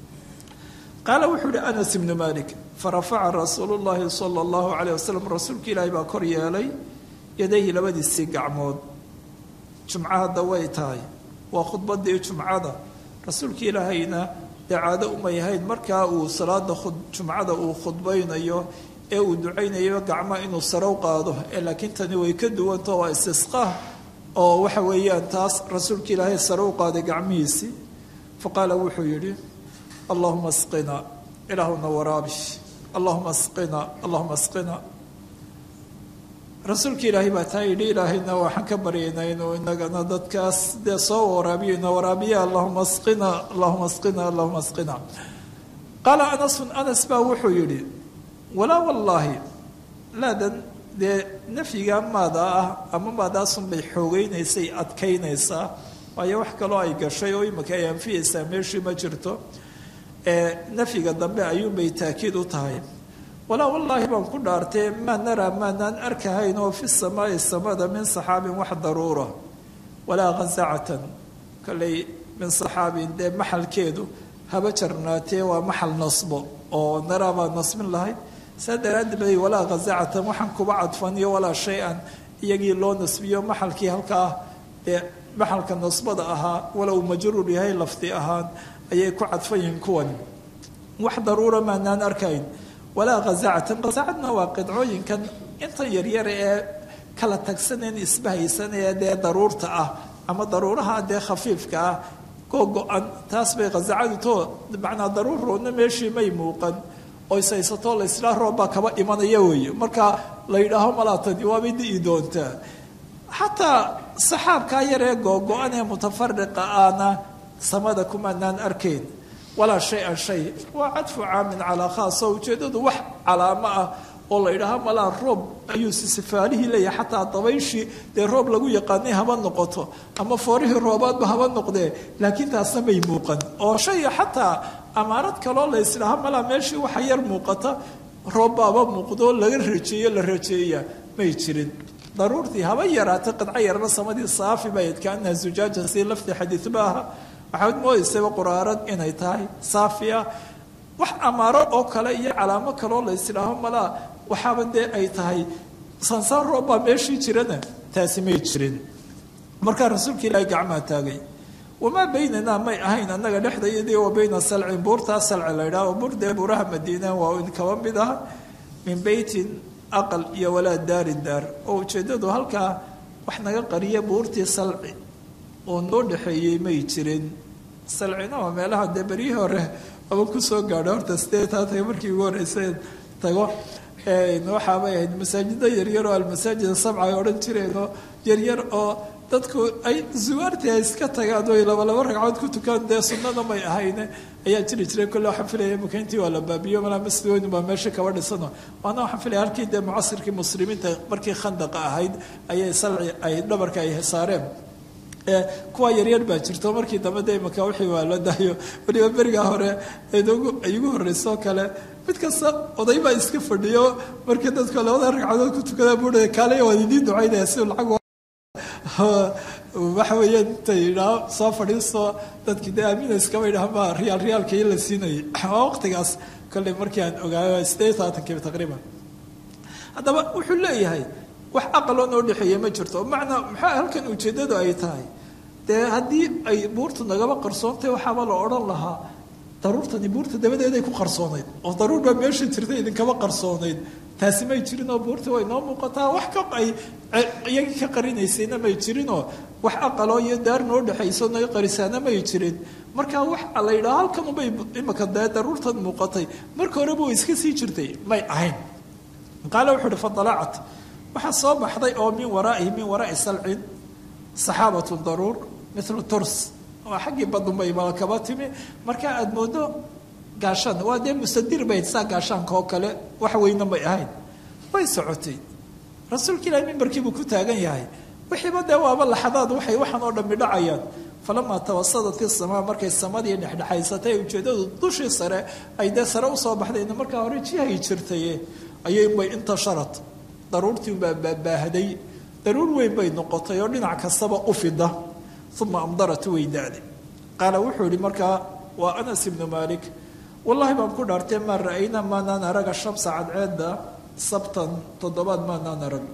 qaala wuxuu uhi anas ibnu malik farafaca rasuulu llaahi sala allahu calayh wasalam rasuulka ilaahay baa kor yeelay yadayhi labadiisii gacmood jumco hadda way tahay waa khudbadii jumcada rasuulka ilaahayna dee caado umay ahayd markaa uu salaada jumcada uu khudbaynayo ee uu ducaynayo gacma inuu sarow qaado ee laakiin tani way ka duwanto waa istisqaa oo waxa weeyaan taas rasuulka ilaahay sarow qaaday gacmihiisii faqaala wuxuu yidhi allahuma asqina ilaahuna waraabi allahuma asqina allahuma asqina rasuulka ilaahay baa taa yidhi ilaahayna waxaan ka baryaynaa inuu inagana dadkaas dee soo waraabiyo ina waraabiya allahuma asqina allahuma asqina allahuma asqina qaala anasun anas baa wuxuu yidhi walaa wallaahi laadan dee nafyiga maada ah ama maadaasun bay xoogeynaysay adkaynaysaa waayo wax kaloo ay gashay oo imika ay anfiyaysaa meeshii ma jirto nafyiga dambe ayuunbay taakiid u tahay walaa wallaahi baan ku dhaartee maa naraa maanaan arkahayn oo fi samaai samada min saxaabin wax daruura walaa khasacatan kolley min saxaabin dee maxalkeedu haba jarnaatee waa maxal nasbo oo naraabaa nasbin lahayd saa daraaddeed bay walaa khazacatan waxaan kuba cadfan iyo walaa shay-an iyagii loo nasbiyo maxalkii halkaa dee maxalka nasbada ahaa walow majruur yahay lafdi ahaan ayay ku cadfan yihiin kuwani wax daruura maanaan arkayn walaa khazacatan khazacadna waa qidcooyinkan intan yaryar ee kala tagsaneen isbahaysan ee dee daruurta ah ama daruuraha dee khafiifka ah koo go-an taas bay khazacadu too macnaa daruur roodna meeshii may muuqan oo isaysatoo la islaa roobbaa kaba imanaya weeye marka la yidhaaho malaatani waabay di'i doontaa xataa saxaabkaa yar ee googo-an ee mutafariqa ahna samada kumaanaan arkayn walaa shay-an shay waa cadfu caamin calaa khaas oo ujeeddadu wax calaamo ah oo la yidhaaho malaa roob ayuu sisifaalihii leeyahay xataa dabayshii dee roob lagu yaqaanay haba noqoto ama foorihii roobaadba haba noqdee laakiin taasna may muuqan oo shay xataa amaarad kaloo la isdhaha malaa meeshii waxa yar muuqata roobbaaba muuqdo laga rajeeyo la rajeeya may jirin daruurtii haba yaraatay qidco yarna samadii saafi bay adkaanaha zujaaja si lafti xadiidba aha waxaad moodaysaba quraarad inay tahay saafiya wax amaaro oo kale iyo calaamo kaloo la isdhaaho malaa waxaaba dee ay tahay sansaan roobbaa meeshii jirana taasi may jirin markaa rasuulka ilaahay gacmaa taagay wamaa baynanaa may ahayn annaga dhexdayadii wa bayna salcin buurtaa salci la ydhaha oo buur dee buuraha madiina waa in kaba mid ah min beytin aqal iyo walaa daari daar oo ujeeddadu halkaa wax naga qariya buurtii salci oo noo dhexeeyey may jirin salcina waa meelaha dee beryihii hore aba kusoo gaadho horta sidee taa taga markii ugu horreysay tago waxaabay ahayd masaajida yaryar oo almasaajid sabca ay odhan jireenoo yaryar oo dadku ay zuwaartii ay iska tagaan oy laba laba ragcood ku tukaan dee sunnada may ahayne ayaa jiri jiray kolle waxaan filaya mukayntii waa la baabiyo malaa masjid weyn baa meesha kaba dhisano waana waxaan filaya halkii dee mucasirkii muslimiinta markii khandaqa ahayd ayay salci ay dhabarka ay saareen kuwa yaryar baa jirto markii dambe de imaka wixii waa la daayo weliba berigaa hore ay ugu horreysoo kale mid kasta oday baa iska fadhiyo markii dadku labada ragcadood ku tukada buuha kaale waa idiin ducaynaya si lacag waxa weeyaan intay idhaa soo fadhiisto dadkii dee aamina iskaba idhaha ma riyaal riyaalka iyo la siinayay waa waqtigaas kolley markii aan ogaayo sideed saatankiiba taqriiban haddaba wuxuu leeyahay wax aqaloo noo dhexeeya ma jirto macnaa maxaa halkan ujeeddadu ay tahay dee haddii ay buurtu nagaba qarsoontay waxaaba la odhan lahaa daruurtani buurta dabadeeday ku qarsoonayd oo daruur baa meesha jirta idinkaba qarsoonayd taasi may jirin oo buurta way noo muuqataa wax ka ay iyagii ka qarinaysayna may jirinoo wax aqaloo iyo daar noo dhexayso naga qarisaana may jirin marka wax la yidhaha halkan ubay imaka dee daruurtan muuqatay marka horeba way iska sii jirtay may ahayn qaale wuxuu uhi fadalacat waxaa soo baxday oo min waraa'ihi min waraa'i salcin saxaabatu daruur milu turs waa xaggii badunbay malakaba timi marka aada moodo gaashaan waa dee mustadir bay saa gaashaanka oo kale wax weyna may ahayn way socotay rasuulka ilahi mimbarkiibuu ku taagan yahay wixiiba dee waaba laxadaad waxay waxaan oo dhammi dhacayaan falamaa tawasadat isamaa markay samadii dhexdhexaysatay ujeeddadu dushii sare ay dee sare usoo baxdayna markaa hore jihay jirtaye ayaybay intasharat daruurtii baa baabaahaday daruur weyn bay noqotay oo dhinac kastaba u fida uma amdarat way da-day qaala wuxuu yihi markaa waa anas ibnu maalik wallahi baan ku dhaartee maa ra-ayna maanaan araga shamsa cadceedda sabtan toddobaad maanaan arag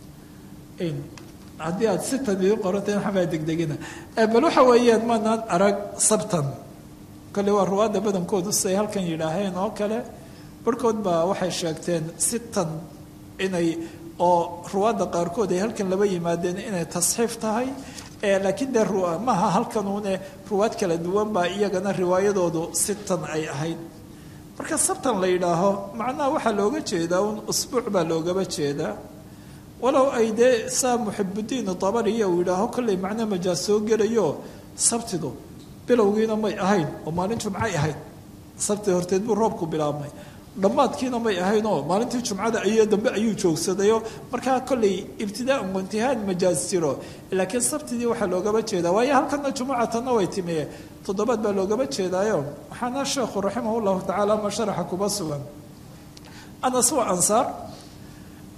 haddii aad sitan idin qorantay waxbaa degdegina bal waxa weeyaan maanaan arag sabtan kale waa ruwaadda badankoodu siday halkan yidhaaheen oo kale barhkood baa waxay sheegteen sitan inay oo ruwaadda qaarkood ay halkan laba yimaadeen inay tasxiif tahay laakiin dee maaha halkanuune ruwaad kala duwan baa iyagana riwaayadoodu sitan ay ahayd marka sabtan la yidhaaho macnaha waxaa looga jeedaa un usbuuc baa loogaba jeedaa walow ay dee saa muxibudiin dabariya uu yidhaaho kollay macno majaas soo gelayo sabtidu bilowgiina may ahayn oo maalin jumcay ahayd sabti horteed buu roobku bilaabmay dhammaadkiina may ahayn oo maalintii jumcada iyo dambe ayuu joogsadayoo markaa kollay ibtidaaan waintihaan majaas jiro laakiin sabtidii waxaa loogaba jeedaa waayo halkana jumucatanna way timiye toddobaad baa loogaba jeedaayo waxaana sheekhu raximah llahu tacaala ma sharaxa kuba sugan anas waa ansaar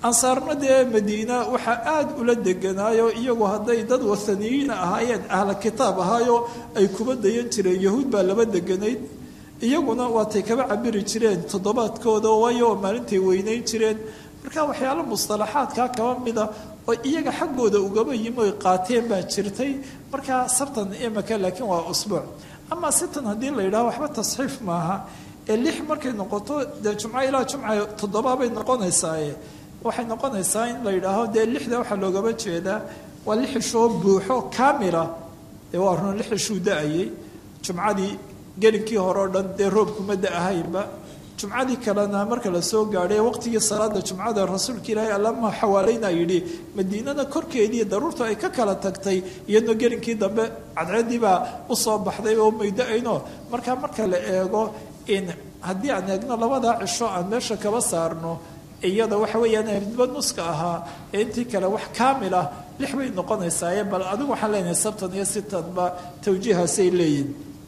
ansaarna dee madiina waxaa aada ula deganaayo iyagu hadday dad wathaniyiina ahaayeen ahla kitaab ahaayo ay kuba dayan jireen yahuud baa laba deganayd iyaguna waatay kaba cabiri jireen toddobaadkooda waayo oo maalintay weynayn jireen marka waxyaalo mustalaxaadkaa kaba mida oo iyaga xaggooda ugaba yimi oy qaateen baa jirtay markaa sabtan imaka laakiin waa usbuuc ama sitan haddii la yidhaho waxba tasxiif maaha ee lix markay noqoto dee jumco ilaa jumca toddobaabay noqonaysaaye waxay noqonaysaa in la yidhaaho dee lixda waxaa loogaba jeedaa waa lix ishoo buuxo kaamila dee waa run lix ishuu da-ayay jumcadii gelinkii hore o dhan dee roobkuma da-ahaynba jumcadii kalena marka la soo gaadhay waqtigii salaada jumcada rasuulka ilaahay allama xawaaleyna yidhi madiinada korkeedii daruurtu ay ka kala tagtay iyadoo gelinkii dambe cadceedii baa usoo baxday oo mayda-ayno markaa marka la eego in haddii aan eegno labadaa cisho aan meesha kaba saarno iyada waxa weeyaan midba nuska ahaa ee intii kale wax kaamil ah lix bay noqonaysaaye bal adigu waxaan leenahay sabtan iyo sitanba tawjiihaasay leeyihin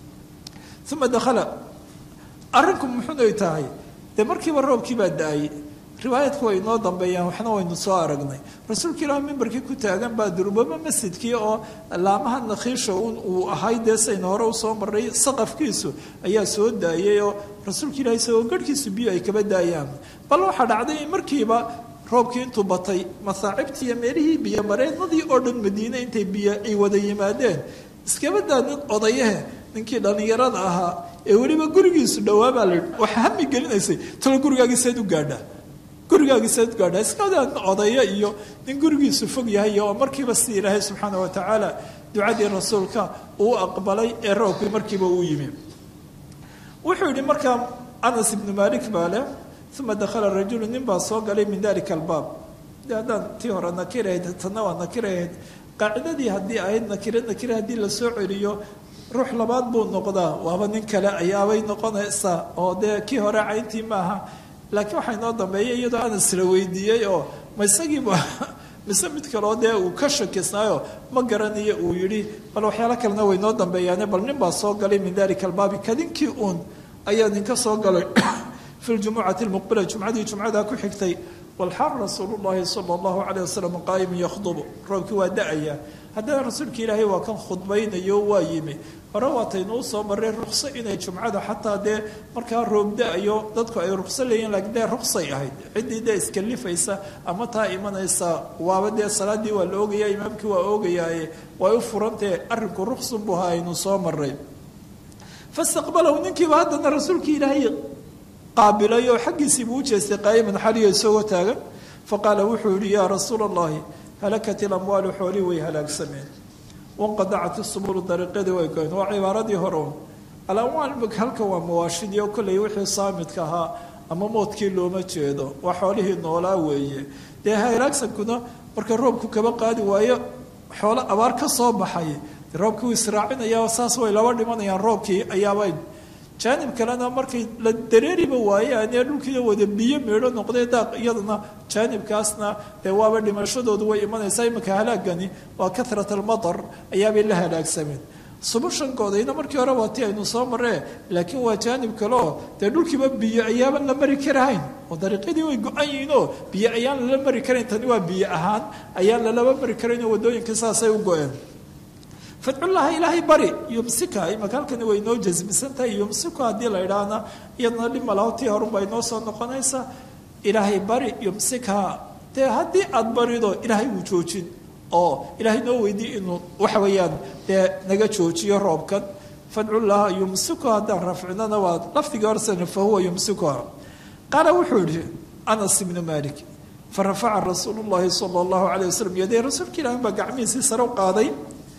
uma dakhala arrinku muxuunay tahay dee markiiba roobkii baa da-ay riwaayadku way inoo dambeeyaan waxna waynu soo aragnay rasuulka ilaah mimbarkii ku taagan baa durbaba masjidkii oo laamaha nakhiisha un uu ahay dee saynu hore usoo maray saqafkiisu ayaa soo daayay oo rasuulka ilaah isagoo garhkiisu biyo ay kaba daayaan bal waxaa dhacday in markiiba roobkii intuu batay masaacibtii iyo meelihii biyo mareennadii oo dhan madiine intay biyo ay wada yimaadeen iskabadaa nin odayahe ninkii dhallinyarada ahaa ee weliba gurigiisu dhawaabaa la waxa hami gelinaysay talo gurigaagiiseed u gaadhaa gurigaagiiseed u gaadhaa iskadaa nin odaya iyo nin gurigiisu fog yahay oo markiiba si ilaahay subxaana wa tacaala ducadii rasuulka uu aqbalay ee roobkii markiiba uu yimi wuxuu yidhi markaa anas ibnu malik baa leh uma dakhala rajulu nin baa soo galay min dalika albaab de haddaan tii hore nakirahayd tanna waa nakirahayd qaacidadii haddii ahayd nakire nakire haddii lasoo celiyo ruux labaad buu noqdaa waaba nin kale ayaabay noqonaysaa oo dee kii hore cayntii maaha laakiin waxaa inoo dambeeyay iyadoo anas la weydiiyey oo ma isagiiba mise mid kaleo dee uu ka shakisnaayo ma garanayo uu yidhi bal waxyaalo kalena way noo dambeeyaane bal nin baa soo galay min dalika albaabi kadinkii uun ayaa ninka soo galay fi ljumucati lmuqbila jumcadii jumcadaa ku xigtay walxaal rasuulu llahi sala allahu caleyh wasalam qaa'imun yakhdubu roobkii waa da-aya haddana rasuulka ilaahay waa kan khudbaynayo waa yimi hore waataynuu soo marray rukso inay jumcada xataa dee markaa roob da-ayo dadku ay rukso leeyihin laakiin dee ruksay ahayd ciddii dee iskalifaysa ama taa imanaysa waaba dee salaadii waa la ogaya imaamkii waa ogayaaye way u furantahe arrinku ruksun buu ahaa aynu soo maray fastaqbalahu ninkiiba haddana rasuulka ilaahay qaabilay oo xaggiisiibuu u jeestay qaa'iman xaliyo isagoo taagan faqaala wuxuu yihi yaa rasuula allahi halakat ilamwaalu xoolii way halaagsameen wanqadacat isubulu dariiqyadii way goyn waa cibaaradii hore un alamwaal halka waa mawaashidii oo kolley wixii saamidka ahaa ama moodkii looma jeedo waa xoolihii noolaa weeye dee halaagsankuna marka roobku kaba qaadi waayo xoolo abaar ka soo baxay roobkii wuu israacinaya saas way laba dhimanayaan roobkii ayaabay jaanib kalena markay la dareeriba waayaan ee dhulkiina wada biyo meedho noqday daaq iyadana jaanibkaasna dee waaba dhimashadoodu way imanaysaa imanka halaagani waa karat almatar ayaabay la halaagsameen subushankoodayna markii hore waa ti aynu soo maree laakiin waa jaanib kale oo dee dhulkiiba biyo ayaaban la mari karahayn oo dariiqyadii way go-an yihiin oo biyo ayaan lala mari karayn tani waa biyo ahaan ayaan lalaba mari karayn oo waddooyinka saasay u go-een fadcullaha ilaahay bari yumsika imaka halkani way inoo jasmisan tahay yumsiku haddii la idhaahna iyadana dhib malaho tii horunbaa inoo soo noqonaysa ilaahay bari yumsika dee haddii aada barido ilaahay wuu joojin oo ilaahay noo weydiy inuu waxa weeyaan dee naga joojiyo roobkan fadcullaha yumsiku haddaan rafcinana waa lafdigii horsena fahuwa yumsikuha qaala wuxuu yihi anas ibnu malik farafaca rasuulu llahi sala allahu calayh wasalam yadee rasuulka ilahi baa gacmihiisii sare u qaaday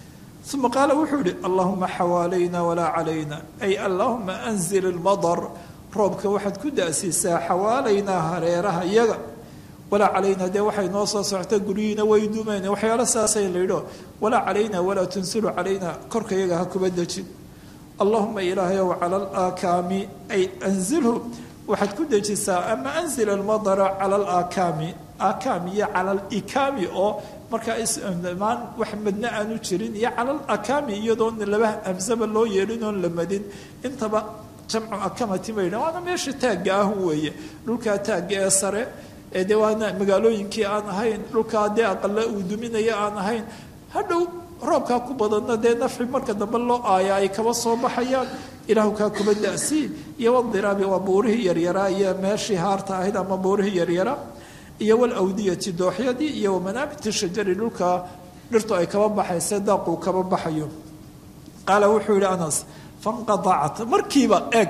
uma qaala wuxuu yihi allahuma xawaalayna walaa calayna ay allahuma anzil ilmadar roobka waxaad ku da-siisaa xawaalaynaa hareeraha iyaga walaa calayna dee waxay noo soo socta guryihiina way dumeen waxyaalo saasay laydho walaa calayna walaa tunsilu calayna korka iyaga ha kuba dejin allahuma ilaahayow cala alaakaami ay anzilhu waxaad ku dejisaa ama anzil almadara cala alaakaami aakaam iyo cala alikaami oo markaa ismaan wax madna aanu jirin iyo cala alakaami iyadoon laba hamsaba loo yeelin oon la madin intaba jamcu akamati bay dha waana meesha taagga ah weeye dhulkaa taagga ee sare ee dee waana magaalooyinkii aan ahayn dhulkaa dee aqale uu duminaya aan ahayn hadhow roobkaa ku badanna dee nafci marka dambe loo aaya ay kaba soo baxayaan ilaahu kaa kuba da'siin iyo wadiraabi waa buurihii yaryaraa iyo meeshii haarta ahayd ama buurihii yaryaraa iyo walawdiyati dooxyadii iyo wamanaabiti shajari dhulka dhirtu ay kaba baxayse daaquu kaba baxayo qaala wuxuu yihi anas fanqadacat markiiba eeg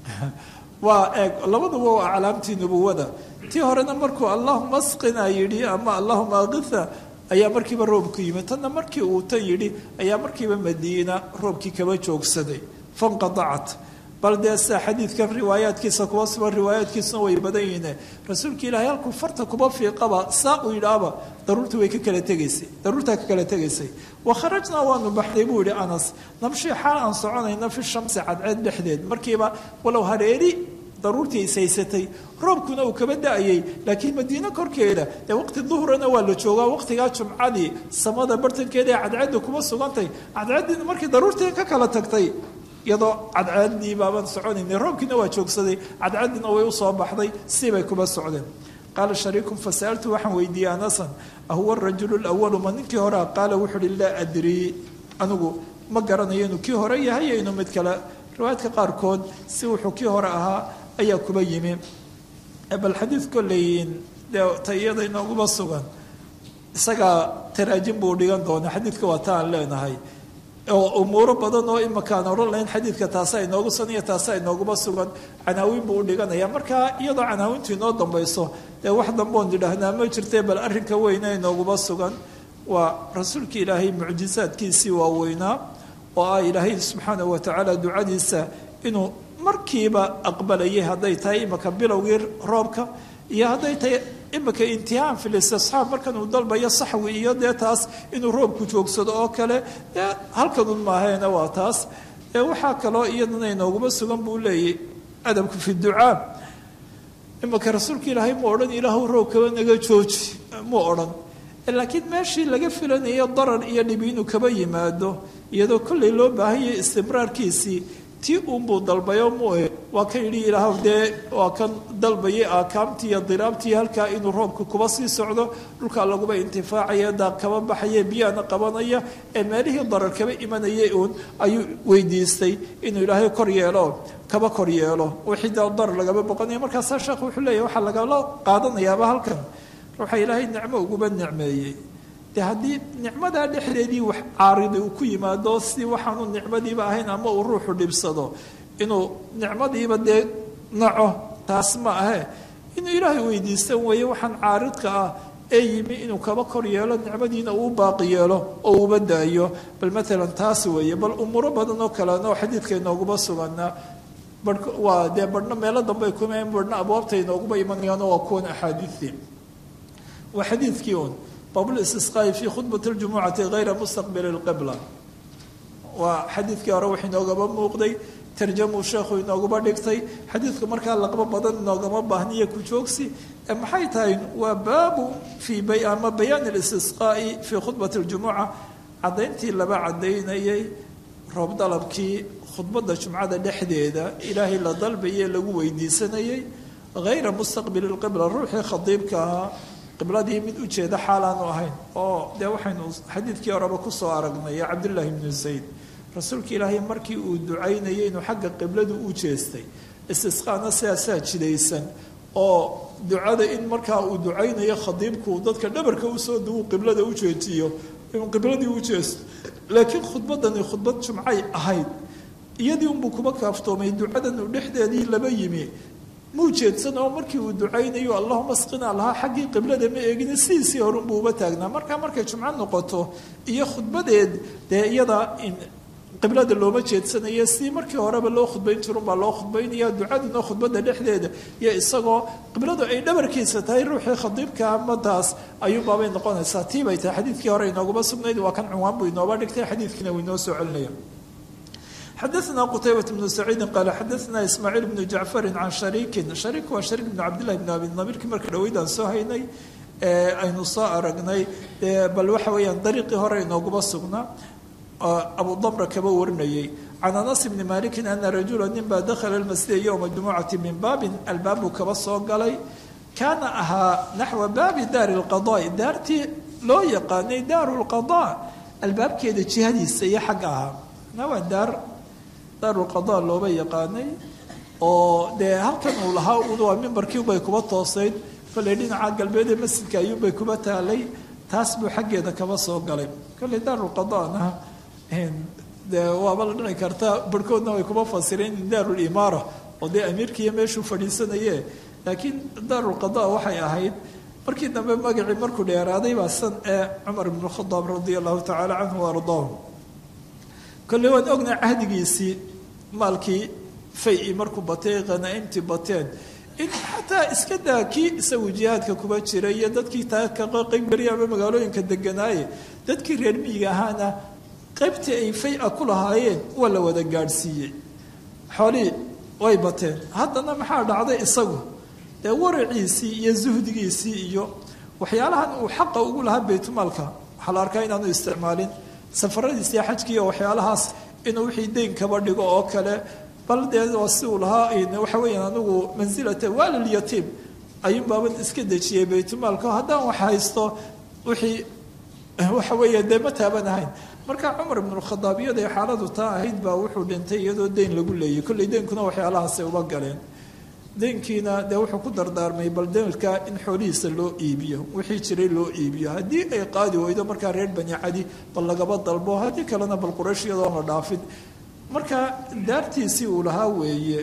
waa eeg labaduba waa aclaamtii nubuwada tii horena markuu allahuma asqina yidhi ama allahuma akitha ayaa markiiba roobku yimid tanna markii uu tan yidhi ayaa markiiba madiina roobkii kaba joogsaday fanqadacat bal dee sida xadiidkan riwaayaadkiisa kuba suban riwaayaadkiisuna way badan yihiine rasuulka ilaahay halkuu farta kuba fiiqaba saa uu yidhaaba daruurta way ka kala tegaysay daruurtaa ka kala tegaysay wa kharajnaa waanu baxday buu yihi anas namshii xaal aan soconayna fi shamsi cadceed dhexdeed markiiba walow hareeri daruurtii ishaysatay roobkuna uu kaba da-ayay laakiin madiine korkeeda dee waqti duhrana waa la joogaa waqtigaa jumcadii samada bartankeeda ee cadceedda kuma sugantay cadceeddiina markii daruurtii ka kala tagtay iyadoo cadceeddii baabaan soconaynay roobkiina waa joogsaday cadceeddiina way usoo baxday sibay kuba socdeen qaala shariikun fasa'altu waxaan weydiiyey anasan ahuwa arajulu lawalu ma ninkii horea qaala wuxuu uhi laa adrii anigu ma garanayo inuu kii hore yahay iyo inuu mid kale riwaayadka qaarkood si wuxuu kii hore ahaa ayaa kuba yimi bal xadiid kolleyin dee ta iyada inooguba sugan isagaa taraajin buu dhigan doona xadiidka waa ta aan leenahay oo umuuro badan oo imakaan odhan lahayn xadiidka taasa inoogu sugan iyo taasa inooguba sugan canaawiin buu u dhiganaya marka iyadoo canaawintu inoo dambayso dee wax damboon idhaahnaa ma jirtee bal arrinka weyne inooguba sugan waa rasuulka ilaahay mucjisaadkiisii waaweynaa oo ah ilaahay subxaanahu watacaala ducadiisa inuu markiiba aqbalayay hadday tahay imaka bilowgii roobka iyo hadday tahay imika intihaan filistisxaab markan uu dalbayo saxwi iyo dee taas inuu roobku joogsado oo kale dee halkanun maaheena waa taas waxaa kaloo iyadana inooguma sugan buu leeyay adabku fi ducaa imika rasuulka ilaahay mu odhan ilaahu roobkaba naga jooji mu odhan laakiin meeshii laga filanayo darar iyo dhibi inuu kaba yimaado iyadoo kollay loo baahanyay istimraarkiisii tii uunbuu dalbayo mue waa kan yidhi ilaahw dee waa kan dalbayay aakaamtii iyo diraabtii halkaa inuu roobka kuba sii socdo dhulkaa laguba intifaacaya daaq kaba baxaya biyaana qabanaya ee meelihii darar kaba imanayay uun ayuu weydiistay inuu ilaahay kor yeelo kaba kor yeelo wixii da darar lagaba boqonaya markaasaa sheekh wuxuu leeyahy waxaa lagala qaadanayaaba halkan ruuxa ilaahay nicmo uguba nicmeeyey de haddii nicmadaa dhexdeedii wax caaridi uu ku yimaado si waxaanu nicmadiiba ahayn ama uu ruuxu dhibsado inuu nicmadiiba dee naco taas ma ahe inuu ilaahay weydiistan weeye waxaan caaridka ah ee yimi inuu kaba kor yeelo nicmadiina uu baaqi yeelo oo uba daayo bal maalan taas weeye bal umuuro badan oo kalena oo xadiidka inooguma suganaa ba waa dee badhna meelo dambey kuma badhna abwaabta inooguma imanayaano waa kuwan axaadiidtii waa xadiidkii un bablistisqaa'i fii khudbati ljumucati hayra mustaqbili lqibla waa xadiidkii hore wax inoogaba muuqday tarjamuu sheekhu inoogaba dhigtay xadiidku markaa laqbo badan inoogama baahniyo ku joogsi maxay tahay waa baabu fii ama bayaani listisqaa'i fii khudbati ljumuca caddayntii laba caddaynayay roob dalabkii khudbadda jumcada dhexdeeda ilaahay la dalbayee lagu weydiisanayay hayra mustaqbili lqibla ruuxii khadiibka ahaa qibladii mid ujeeda xaalaanu ahayn oo dee waxaynu xadiidkii horeba kusoo aragnay cabdullaahi bnu zayd rasuulka ilaahay markii uu ducaynayay inuu xagga qibladu u jeestay istisqaana sidaasaa jidaysan oo ducada in markaa uu ducaynayo khadiibku dadka dhabarka usoo duwu qiblada u jeejiyo inuu qibladii u jeesto laakiin khudbadani khudbad jumcay ahayd iyadii unbuu kuba kaaftoomay ducadan uu dhexdeedii laba yimi muu jeedsan oo markii uu ducaynayo allahuma asqina lahaa xaggii qiblada ma eegin sidiisii horunbuu uba taagnaa markaa markay jumco noqoto iyo khudbadeed dee iyada qiblada looma jeedsanayo si markii horeba loo khudbayn jirunbaa loo khudbaynaya ducaduna khudbada dhexdeeda iyo isagoo qibladu ay dhabarkiisa tahay ruuxii khadiibka amadaas ayuunbaabay noqonaysaa tii bay tahay xadiidkii hore inooguma sugnayd waa kan cunwaan buu inooba dhigtay xadiidkiina wuu inoo soo celinaya xadaثna qtaybaة بن سacيidi qaal xadaثna ismaaciil بn jacfari can shariiki shariik waa shariik bn cabdillahi bn abi nabiirkii marka dhaweydaan soo haynay aynu soo aragnay bal waxa weeyaan dariiqii hore inooguma sugnaa abu damra kaba warinayay can anas bni maliki ana rajula nin baa dakhala اlmasjida ywma jumucati min baabin albaabuu kaba soo galay kaana ahaa naxwa baabi daari lqadaai daartii loo yaqaanay daaru lqadaa albaabkeeda jihadiisa iyo xagga ahaa na waa daar daarulqadaa looba yaqaanay oo dee halkan uu lahaa waa mimbarkiibay kuba toosayd kolley dhinaca galbeed ee masjidka ayuunbay kuba taalay taas buu xaggeeda kaba soo galay kolley daarulqadaana dee waaba la dhici karta barhkoodna way kuba fasireen in daarulimaara oo dee amiirkiiyo meeshuu fadhiisanaye laakiin daarulqada waxay ahayd markii dambe magacii markuu dheeraaday baa san ee cumar ibnu khadaab radia allahu tacaala canhu wa ardaahu kolley waan ognay cahdigiisii maalkii fay-i markuu batay khanaa'imtii bateen in xataa iska daa kii isagu jihaadka kuba jiray iyo dadkii taa kaga qeybgeliya ama magaalooyinka deganaaye dadkii reer miyiga ahaana qaybtii ay fay-a ku lahaayeen waa la wada gaadhsiiyey xoolihii way bateen haddana maxaa dhacday isagu dee waraciisii iyo suhdigiisii iyo waxyaalahan uu xaqa ugu lahaa baytmaalka waxaa la arkaa inaanu isticmaalin safaradiis iyo xajkii iyo waxyaalahaas inuu wixii deyn kaba dhigo oo kale bal dee waa si uu lahaa waxa weeyaan anigu mansilata waalilyatiim ayuunbaaban iska dejiyey baytmaalka haddaan wax haysto wixii waxa weeya dee ma taaban ahayn marka cumar ibnukhadaab iyaday xaaladu taa ahayd baa wuxuu dhintay iyadoo deyn lagu leeyay kolley deynkuna waxyaalahaasay uba galeen deynkiina dee wuxuu ku dardaarmay bal deylka in xoolihiisa loo iibiyo wixii jiray loo iibiyo haddii ay qaadi weydo markaa reer bani cadi bal lagaba dalbo haddii kalena bal quraysh iyadoon la dhaafin marka daartiisii uu lahaa weeye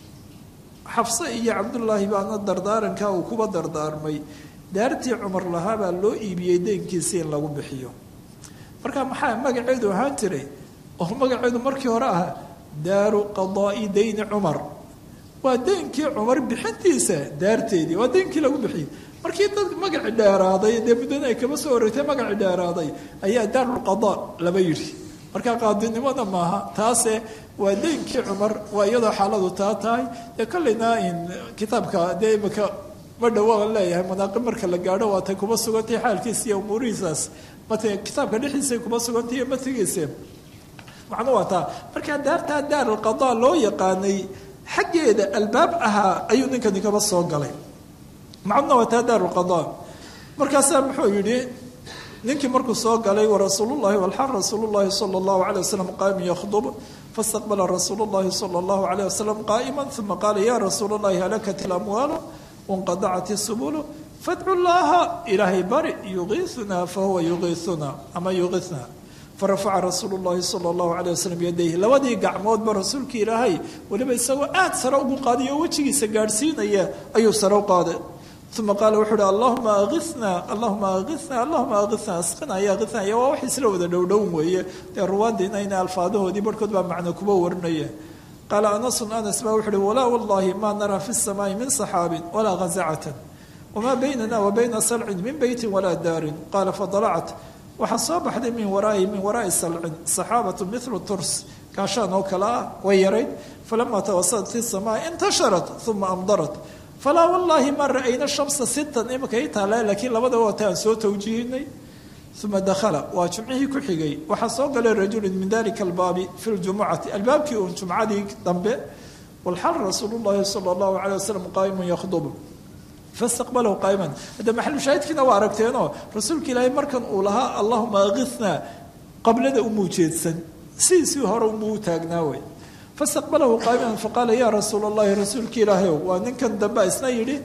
xafse iyo cabdullaahi baana dardaaranka uu kuba dardaarmay daartii cumar lahaa baa loo iibiyey deynkiisii in lagu bixiyo marka maxaa magaceedu ahaan jiray oo magaceedu markii hore ahaa daaru qadaa'i dayni cumar waa deynkii cumar bixintiisa daarteedii waa deynkii lagu bixiyey markii dad magaci dheeraaday dee muddana ay kaba soo horeytay magaci dheeraaday ayaa daarulqadaa laba yidhi marka qaadinimada maaha taase waa deynkii cumar waa iyadoo xaaladu taa tahay dee kolleyna kitaabka dee imika ma dhawaa leeyahay manaaqib marka la gaadho waatay kuba sugantay xaalkiisa iyo umuurihiisaas mat kitaabka dhexdiisay kuba sugantay iyo matigiisa macnu waa taa markaa daartaa daarulqadaa loo yaqaanay xaggeeda albaab ahaa ayuu ninkani kaba soo galay macnuna waa taa daarulqadaa markaasaa muxuu yidhi ninkii markuu soo galay warasuulullahi walxal rasuulullahi sala allahu calay wasalam qaa'iman yakhdub fastaqbala rasuulu llahi sala allahu calayh wasalam qaa'iman uma qaala ya rasuula allahi halakat ilamwaalu wanqadacat isubulu fadcu llaha ilaahay bari yugiisunaa fahuwa yugiisunaa ama yugiisnaa farafaca rasuulu llahi sala allahu calayh wasalam yadayhi labadii gacmoodba rasuulkii ilaahay weliba isagoo aada sare ugu qaadiy oo wejigiisa gaadhsiinaya ayuu sare u qaaday uma qaala wuxuu uhi allahuma agisnaa allahuma agisnaa allahuma agisnaa asqina ya agisnaa iyo waa wax isla wada dhowdhown weeye dee ruwaadiina ina alfaadahoodii barhkood baa macno kuba warinaya qaala anasun anas baa wuxu uhi walaa wallahi maa naraa fi samaai min saxaabin walaa ghazacatan wamaa baynana wa bayna salcin min beytin walaa daarin qaala fadalacat waxaa soo baxday min waraai min waraai salcin saxaabatu milu turs gaashaan oo kale ah way yarayd falama tawasalat fi samaa intasharat uma amdarat falaa wallaahi ma ra'ayna shamsa sittan imika i taala laakiin labadaba waata aan soo tawjiihinay uma dakhala waa jumcihii ku xigay waxaa soo galay rajulun min dalika albaabi fi ljumucati albaabkii uun jumcadii dambe walxal rasuulu llahi sala allahu calay wasalam qaa'imun yakhdubu fastaqbalahu qaa'iman hadda maxalu shaahidkiina waa aragteenoo rasuulka ilaahay markan uu lahaa allahuma agisnaa qablada umuu jeedsan sidiisii hore umuu taagnaa wey fastaqbalahu qaa'iman faqaala ya rasuula allahi rasuulka ilaahayow waa ninkan dambe isna yidhi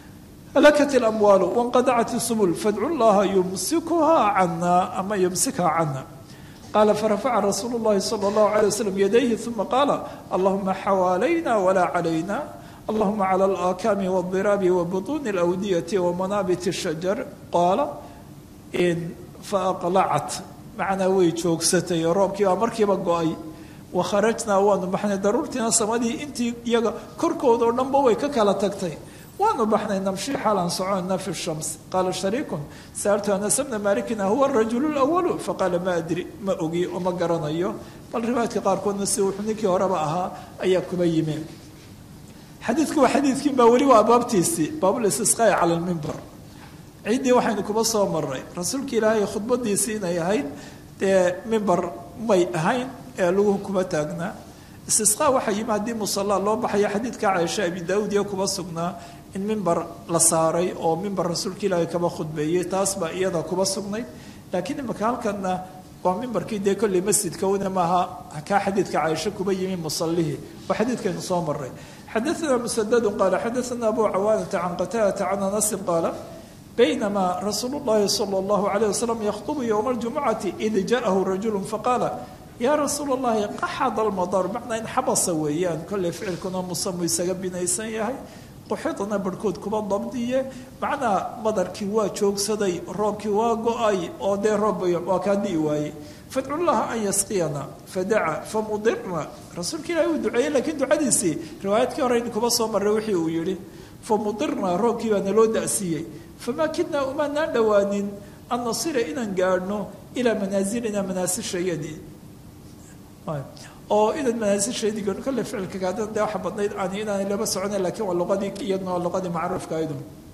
halakat ilamwaalu wanqadacat isubul fadcu llaha yumsikuhaa cana ama yumsikhaa cana qaala farafaca rasuulu llahi sala allahu calay wasalam yadayhi uma qaala allahuma xawaalayna walaa calayna allahuma cala alaakaami waldiraabi wa butuuni alawdiyati wa manaabit shajar qaala faaqlacat macnaa way joogsatay roobkii baa markiiba go-ay wakharajnaa waanu baxnay daruurtiina samadii intii iyaga korkooda oo dhanba way ka kala tagtay waanu baxnay namshi xaalaan soconna fi shams qaala shariikun saaltu anas bna maalikin ahuwa arajulu lawalu faqaala ma adri ma ogi oo ma garanayo bal riwaayadka qaarkoodna si wuxuu ninkii horeba ahaa ayaa kuba yimi xadiidku waa xadiidkiin baa weli waa baabtiisii baabulistisqaa'i cala lmimbar ciiddii waxaynu kuba soo maray rasuulka ilaahay khudbadiisii inay ahayd dee mimbar may ahayn ee lagu kuma taagnaa istisqaa waxaa yimi haddii musallaa loo baxayo xadiidka caaisha abi daawud iyo kuba sugnaa in mimbar la saaray oo mimbar rasuulka ilaahay kaba khudbeeyey taas baa iyada kuba sugnayd laakiin imaka halkanna waa mimbarkii dee kolley masjidka una maaha kaa xadiidka caaisha kuba yimi musallihii waa xadiidkaynu soo maray xadaثna msddu qaala xadaثna abu cawaanata can qataadata can anasin qaala baynama rasuulu اllahi salى اllahu عalيه waslm yakطbu ywma اljumucati id jaءahu rajulu faqaala ya rasuul اllahi qaxada اlmadar macnaa in xabasa weeyaan kolley ficilkuna musamu isaga binaysan yahay quxidna barhkood kuba dabdiye macnaa madarkii waa joogsaday roobkii waa go-ay oo dee roob waa kaa di'i waayey fadcu llaha an yasqiyana fadaca famudirna rasuulka ilahi uu duceeyey lakiin ducadiisii riwaayadkii hore in kuba soo maray wixii uu yihi famudirna roobkii baa naloo da'siiyey famaa kidnaa umaanaan dhowaanin an nasira inaan gaadhno ilaa manaasilina manaasishayadii oo inan manaasisheedii gaadhno kolle ficilka gaadana dee waxa badnayd aan inaanay laba socona lakiin waa luqadii iyadna waa luqadii macruufka aydu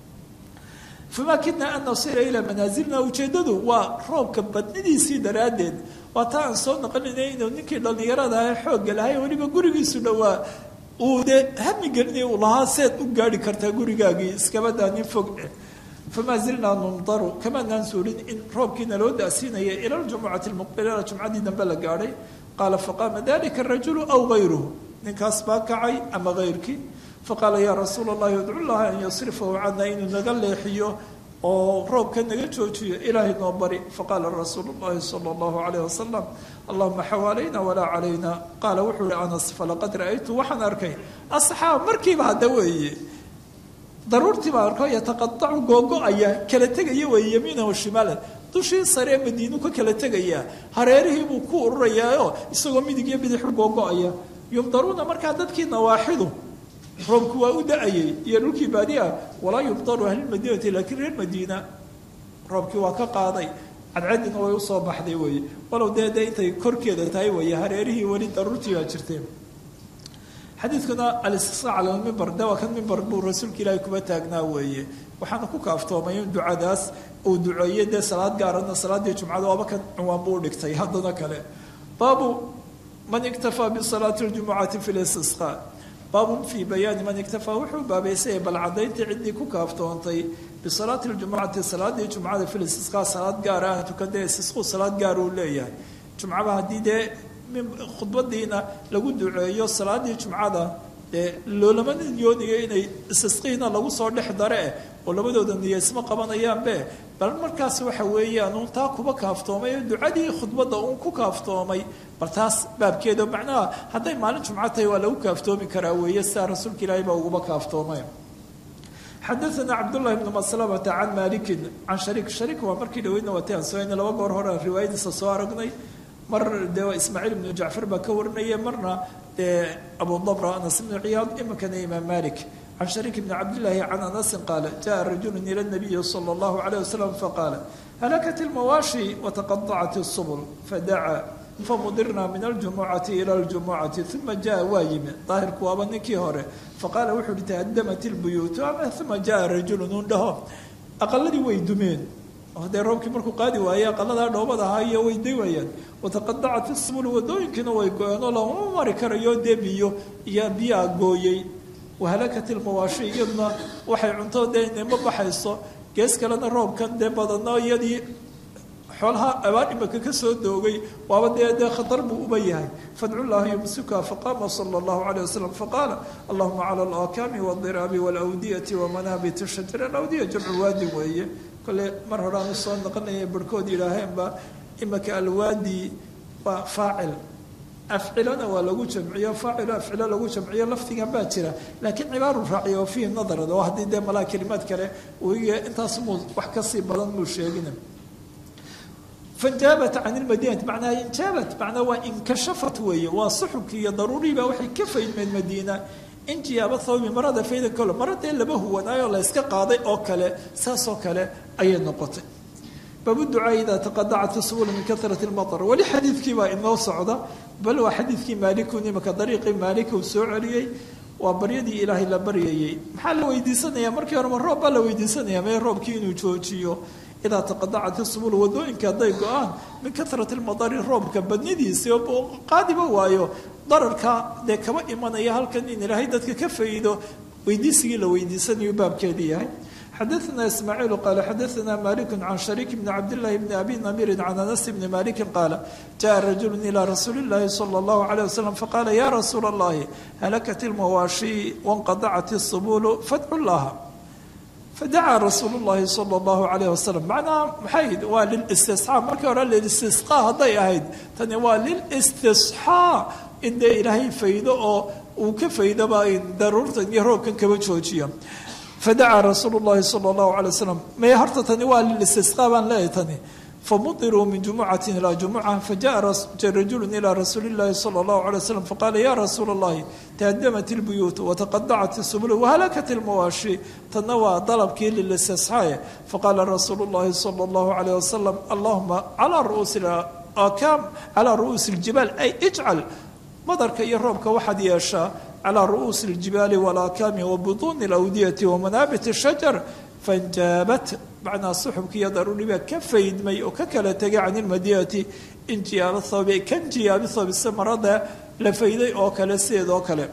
famaa kidnaa an nasira ilaa manaasilna ujeeddadu waa roobka badnidiisii daraaddeed waa taa aan soo noqonaynay inuu ninkii dhallinyarada ah xoogga lahay weliba gurigiisu dhowaa uu dee hami gelinay uu lahaa seed u gaari kartaa gurigaagii iskabadaa nin fog eh famaa zilnaa numdaru kamaanaan suurin in roobkiina loo da'siinaya ila ljumucati lmuqbilala jumcadii dambe la gaadhay qaala faqaama dalika arajulu aw gayruhu ninkaas baa kacay ama hayrkii faqaala yaa rasuula allahi udcu llaha an yasrifahu cana inuu naga leexiyo oo roobka naga joojiyo ilaahay noo bari faqaala rasuulu llahi sala allahu calayh wasalam allahuma xawaalayna walaa calayna qaala wuxuu ihi anas falaqad ra'aytu waxaan arkay asxaab markiiba hadda weeye daruurtii baa arko yataqadacu googo-aya kala tegaya weeye yamiinahu shimaalan dushii saree madiinu ka kala tegayaa hareerihii buu ku ururayaaoo isagoo midig iyo bidixu googo-aya yumdaruuna markaa dadkii nawaaxidu roobku waa u da-ayay iyo dhulkii baadi ah walaa yubdaru ahlilmadiinati laakiin reer madiina roobkii waa ka qaaday cadcadina way usoo baxday weeye walow dee dee intay korkeeda tahay weeye hareerihii weli daruurtii baa jirteen xadiidkuna alistisqa cala lmimbar de waa kan mimbar buu rasuulka ilaahay kuba taagnaa weeye waxaana ku kaaftoomay in ducadaas uu duceeyey dee salaad gaarana salaaddii jumcada waaba kan cinwaan buu dhigtay haddana kale baabu man iktafaa bisalaati ljumucati fi listisqa baabun fii bayaani man iktafaa wuxuu baabaysayay bal cadayntii ciddii ku kaaftoontay bisalaati ljumucati salaadii jumcada fi listisqa salaad gaara ah tukadee istisqu salaad gaar uu leeyahay jumcaba haddii dee khudbadiina lagu duceeyo salaadii jumcada dee loolama niyoonayo inay istisqiina lagu soo dhex dare eh oo labadooda niya isma qabanayaanbe bal markaas waxa weeyaan uun taa kuba kaaftoomay oo ducadii khudbadda uun ku kaaftoomay bal taas baabkeeda macnaha hadday maalin jumco tahay waa lagu kaaftoomi karaa weeye sidaa rasuulka ilaahay baa uguba kaaftoomay xadaثna cabdالlahi bn maslamata can malikin can shariik shariik waa markii dhaweydna waati aan soo laba goor hore aan riwaayadiisa soo aragnay mar dee waa ismaaciil ibnu jacfar baa ka warinaya marna dee abu dabra anas ibnu ciyaad iminkana imaam malik can shariik bni cabdillaahi can anasin qaala jaءa rajulu ila nabiyi salى اllahu عalيه wasalam faqaala halakat اlmawaashi wataqaطacat الsubl fadaca famudirna min aljumucati ila اljumucati uma jaءa waa yimi daahirku waaba ninkii hore faqaala wuxuu uhi tahadamat اlbuyuutu ama uma jaءa rajulu nun dhaho aqaladii way dumeen dee roobkii markuu qaadi waayey aqaladaa dhoobada ahaa iyo way day waayaan wataqadacat isbul wadooyinkiina way go-een oo lama mari karayo dee biyo iyo biyaa gooyey wahalakat ilmawaashi iyaduna waxay cunto dee inama baxayso gees kalena roobkan dee badano iyadii xoolaha abaan imaka ka soo doogay waaba dee dee khatar buu uba yahay fadcu llaha yumsika faqama sala allahu calayh wasalam faqaala allahuma cala alakami waldiraabi walawdiyati wamanabit shajar alawdiya jamcu waadin weeye kole mar hore aan usoo noqonaya barhkood yidhaaheenba imaka alwaadi waa faacil afcilana waa lagu jamciyo faacilo afcilo lagu jamciyo lafdigan baa jira laakiin cibaaru raaciya oo fiihi nadarad oo haddii dee malaa kelimaad kale uiga intaas muu wax kasii badan muu sheegina fanjaabat can ilmadiinati macnaa injaabat macnaa waa inkashafat weeye waa suxubkii iyo daruuriibaa waxay ka faydmeen madiina injiyaaba thawbi marada fayda kole maradee laba huwanaayoo la yska qaaday oo kale saasoo kale ayay noqotay baabu ducaa idaa taqadacat subul min karati lmatar weli xadiidkii baa inoo socda bal waa xadiidkii maalikun imaka dariiqii maalik uu soo celiyey waa baryadii ilaahay la baryayey maxaa la weydiisanaya markii hore ma roob baa la weydiisanaya mee roobkii inuu joojiyo idaa taqadacat isubul wadooyinka hadday go-aan min kahrati lmadari roobka badnidiisi oo qaadiba waayo dararka dee kaba imanaya halkan in ilaahay dadka ka faa'iido weydiisigii la weydiisanayu baabkeedii yahay xadaثna ismaaciil qaala xadaثna malik can shariik bni cabdillahi bni abi namiri can anas bni maliki qaala jaءa rajulu ilى rasuuli اllahi salى اllahu عalيه waslm faqaala ya rasuula اllahi halakat اlmawaashi wanqadacat الsubulu fadcu laha fadacaa rasuulu llahi salى اllahu عalayh wasalam macnaha maxay waa lilistisxaa markii hore lilistisqaa hadday ahayd tani waa lilistisxaa in dee ilaahay faydo oo uu ka faydaba daruurtan iyo roobkan kaba joojiya fadacaa rasuulu llahi sala allahu alay wasalam may horta tani waa lilistisqaa baan leeyahay tani famutiruu min jumucati ilaa jumuca fajaءa rajulu ilى rasuuli اllahi salى اllahu alay wasalam faqaala ya rasuula اllahi tahadamat اlbuyuut wataqadacat الsubul wahalakat اlmawaashi tanna waa dalabkii lilistisxaaye faqaala rasuulu اllahi salى اllahu alayh wasalam allahuma calaa ru'uusi akam calaa ru'uusi اljibaal ay ijcal madarka iyo roobka waxaad yeeshaa calaa ru'uusi اljibaali walaakaami wabutuuni اlawdiyati wamanaabit الshajar fanjaabat macnaa suxubkii iyo daruuriba ka faydmay oo ka kala tegay can ilmadinati injiyaaba thawbi kan jiyaabi thawbi samarada la fayday oo kale sideed oo kale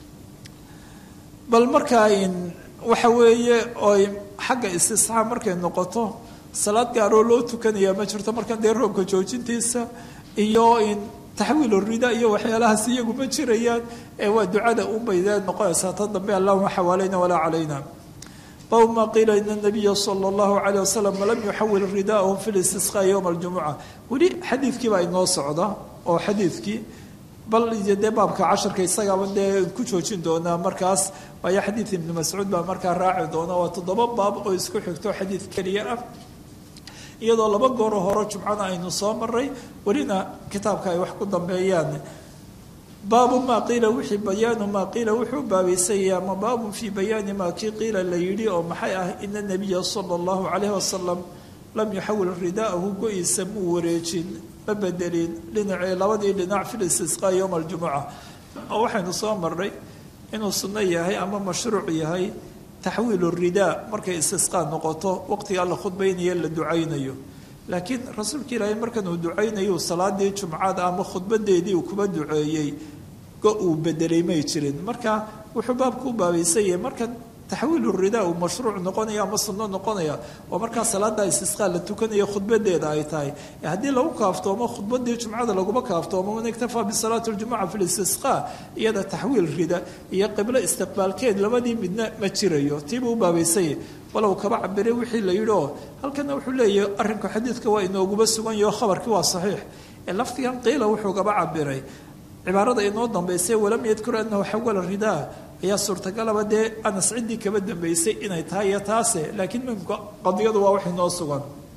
bal markaa in waxa weeye oy xagga istisxaa markay noqoto salaad gaaroo loo tukanaya ma jirto markan dee roobka joojintiisa iyo in taxwiil rida iyo waxyaalahaas iyagu ma jirayaan ee waa ducada unbaydeed noqonaysaa ta dambe allahuma xawaalayna walaa calayna bab ma qiila in nabiya sala allahu calayh wasalam lam yuxawil ridaahum fi listisqaa yowma aljumuca weli xadiidkii baa inoo socda oo xadiidkii bal dee baabka casharka isagaaba dee ku joojin doonaa markaas waayo xadiid ibni mascuud baa markaa raaci doona waa toddoba baab oo isku xigto xadiid keliya ah iyadoo laba gooro hore jumcana aynu soo maray welina kitaabka ay wax ku dambeeyaan baabu maa qiila wixii bayaanu maa qiila wuxuu baabaysaya ama baabun fii bayaani maa kii qiila la yidhi oo maxay ah ina nabiya sala allahu calayhi wasalam lam yuxawil ridaahu go-iisa muu wareejin ma bedelin dhinacii labadii dhinac fi listisqaa yowma aljumuca oo waxaynu soo marnay inuu sunno yahay ama mashruuc yahay taxwiilu ridaa markay istisqaa noqoto waqtigaa la khudbaynayo la ducaynayo laakiin rasuulka ilaahay markan uu ducaynayo salaadii jumcada ama khudbadeedii uu kuba duceeyey go uu bedelay may jirin marka wuxuu baabku u baabaysan yahay markan taxwiilu ridaa uu mashruuc noqonaya ama sunno noqonaya oo markaa salaada istisqaa la tukanayo khudbadeeda ay tahay haddii lagu kaaftoomo khudbadii jumcada laguma kaaftoomo man iktafaa bisalaati ljumuca fi listisqaa iyada taxwiil rida iyo qiblo istiqbaalkeed labadii midna ma jirayo tiibuu u baabaysanyah walow kaba cabiray wixii la yidhi oo halkana wuxuu leeyahay arrinku xadiidka waa inooguba sugan yaho khabarkii waa saxiix ee lafdigan qiila wuxuu gaba cabiray cibaarada inoo dambaysay walam yadkur anahu xawala ridaa ayaa suurtagalaba dee anas ciddii kaba dambaysay inay tahay iyo taase laakiin mimka qadiyadu waa wax inoo sugan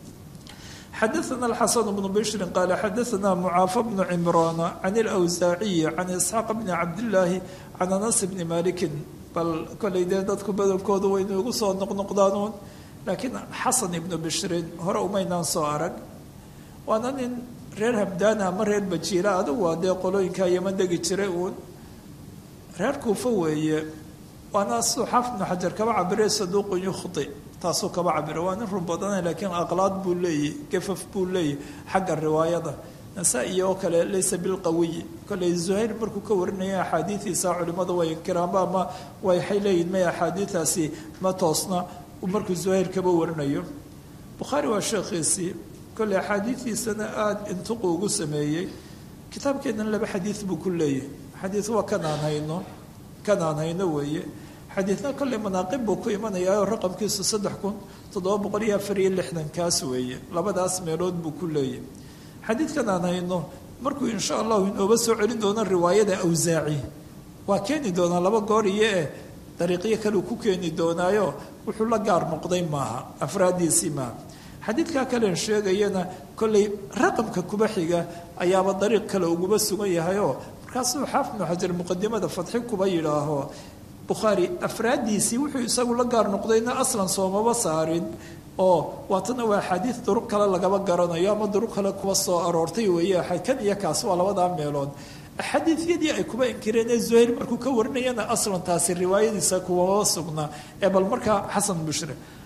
xadaثna الxaسن بن bشhri qال xadaثna mcaafa بن cmrاn عن الأwsaaciyi عan isxaaq بn cabdالlaahi can anas bni maliki bal kolay dee dadku badankoodu way noogu soo noqnoqdaanuun laakiin xasan ibnu bishrin hore umaynaan soo arag waana nin reer hamdaana ama reer bajiila adigu waa dee qolooyinkaa yama degi jiray uun reer kuufa weeye waana siduu xaafid ibnu xajar kaba cabire saduuqun yukhdi taasuu kaba cabira waa nin run badana laakiin aqlaad buu leeyahy gafaf buu leeyahy xagga riwaayada nasaa-i oo kale laysa bilqawiyi kolley zuhayr markuu ka warinaya axaadiidiisa culimmadu way inkiraanba ama waxay leeyihin may axaadiidaasi ma toosna markuu zuhayr kaba warinayo bukhaari waa sheekhiisii kolley axaadiidiisana aada intuqu ugu sameeyey kitaabkeennan laba xadiid buu ku leeyahay xadiid waa kanaan hayno kanaan hayno weeye xadiidna kolley manaaqib buu ku imanayaa oo raqamkiisu saddex kun toddoba boqol iyo afar iyo lixdan kaas weeye labadaas meelood buu ku leeyahy xadiidkan aan hayno markuu insha allahu inooba soo celin doono riwaayada awsaaci waa keeni doonaa laba goor iyo eh dariiqyo kaleu ku keeni doonaayo wuxuu la gaar noqday maaha afraaddiisii maaha xadiidkaa kalen sheegayana kolley raqamka kuba xiga ayaaba dariiq kale uguba sugan yahayoo markaasuu xaafid ibnu xajar muqadimada fadxi kuba yidhaaho bukhaari afraaddiisii wuxuu isagu la gaar noqdayna aslan soomaba saarin oo waatana waa axaadiid duruq kale lagaba garanayo ama duruq kale kuwa soo aroortay weeye kan iyo kaas waa labadaa meelood axaadiidyadii ay kuba inkireen ee zuhayr markuu ka warinayana aslan taasi riwaayadiisa kuwama sugnaa ee bal markaa xasan bushre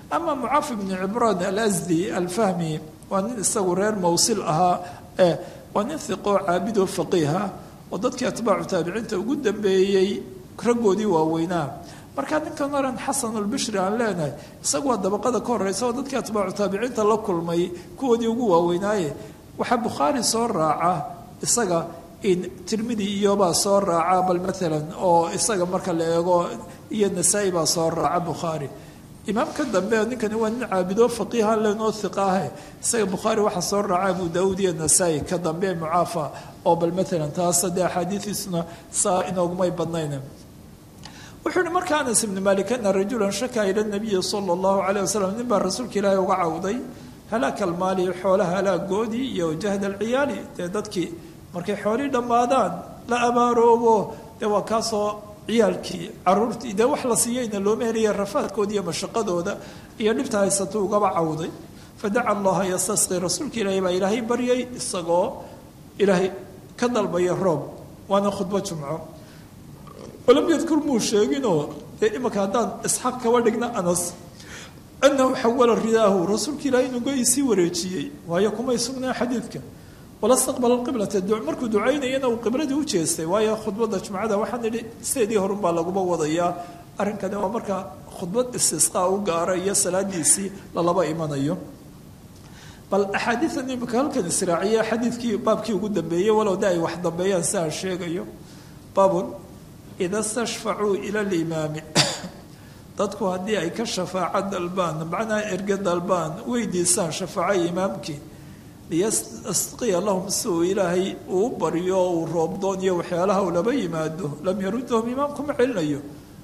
ama mucaaf ibni cibraan alasdi alfahmi waa nin isagu reer mawsil ahaa waa nin hiqoo caabidoo faqiiha oo dadkii atbaacu taabiciinta ugu dambeeyey raggoodii waaweynaa markaa ninkan oran xasan albishri aan leenahay isagu waa dabaqada ka horeysa oo dadkii atbaacu taabiciinta la kulmay kuwoodii ugu waaweynaaye waxaa bukhaari soo raaca isaga in tirmidi iyobaa soo raaca bal maalan oo isaga marka la eego iyo nasaa-i baa soo raaca bukhaari imaamka dambe ninkani waa nin caabido faqiiha lenoo hiqaahe isaga bukhaari waxaa soo raaca abu daauud iyo nasaa-i ka dambe mucaafa oo bal maalan taas dee axaadiidiisuna saa inoogumay badnayn wuxuu yihi marka anas ibni malik ana rajulan shaka ila nabiyi sala allahu calayh wasalam nin baa rasuulka ilaahi uga cawday halaaka almaali xoolaha halaagoodii iyo jahd alciyaali dee dadkii markay xoolii dhammaadaan la abaaroobo dee waa kaasoo ciyaalkii caruurtii dee wax la siiyeyna looma helaya rafaadkooda iyo mashaqadooda iyo dhibta haysatuu ugaba cawday fadaca allaha yastasqi rasuulka ilaahi baa ilaahay baryay isagoo ilaahay ka dalbaya roob waana khudbo jumco walam yadkur muu sheeginoo dee imanka haddaan isxaaq kaba dhigna anas anahu xawala ridaahu rasuulka ilaahay inuu go-isii wareejiyey waayo kumay sugnaa xadiidka wala staqbala qiblata markuu ducaynayana uu qibladii u jeestay waayo khudbada jumcada waxaan idhi sideedii horunbaa laguba wadayaa arrinkani waa marka khudbad istisqaa u gaara iyo salaadiisii lalaba imanayo bal axaadiidan imika halkan israaciya xadiidkii baabkii ugu dambeeyey walow de ay wax dambeeyaan si aan sheegayo baabun ida stashfacuu ila limaami dadku haddii ay ka shafaaco dalbaan macnaha erge dalbaan weydiisaan shafaaco imaamkii liyasqiya lahum si uu ilaahay uu baryo uu roobdoon iyo waxyaalaha uu laba yimaado lam yarudahum imaamku ma celinayo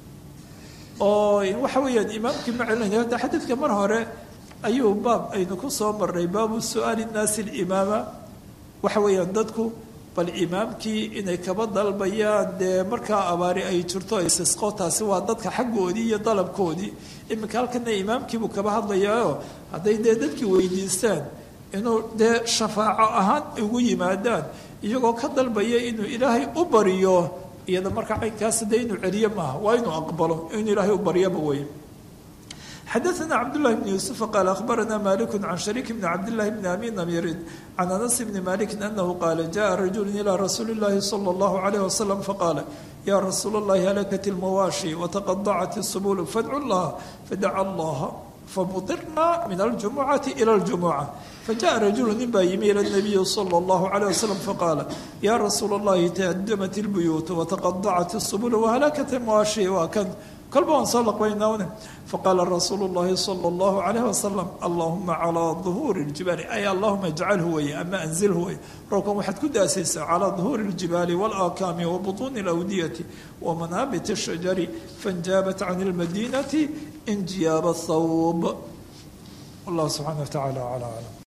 oo waxa weeyaan imaamkii ma celinayo hadda xadiidka mar hore ayuu baab aynu ku soo marnay baabu su-aali nnaasi limaama waxa weeyaan dadku bal imaamkii inay kaba dalbayaan dee markaa abaari ay jirto isisqo taasi waa dadka xaggoodii iyo dalabkoodii iminka halkana imaamkiibuu kaba hadlayaayo hadday dee dadkii weydiistaan inuu dee shafaaco ahaan ugu yimaadaan iyagoo ka dalbaya inuu ilaahay u bariyo iyada markaa caynkaas dee inuu celiyo maaha waa inuu aqbalo inuu ilaahay u baryaba wey xadaثna cabdالlahi bn yuسuف qaal akhbarana malik can shariik bn cabdالlahi bn abi namirin can anas bni maliki anahu qaala jaءa rajulu ilى rasuuli اllahi slى اllahu عalيه waslm faqaala ya rasuul اllahi halakat اlmawaashi wataqadacat الsubul fadcu اllaha fadaca allaha famudirna min aljumucati ilى اljumuca fajaءa rajulu nin baa yimi ilى الnabiyi slى اllahu عalيه waslm faqaala ya rasuul اllahi tahadamat اlbuyuut wataqadacat الsubul wahalakat mawaashi waa kan kolba waan soo laqbaynawne faqaala rasuulu llahi sala allahu calayh wasalam allahuma calaa duhuuri ljibaali ay allahuma ijcalhu weye ama anzilhu weye roobkan waxaad ku daasaysaa calaa duhuuri ljibaali walaakaami wa butuuni alawdiyati wa manaabit ashajari fainjaabat can lmadinati injiyaaba thawb wallahu subxana wa tacala acla aclam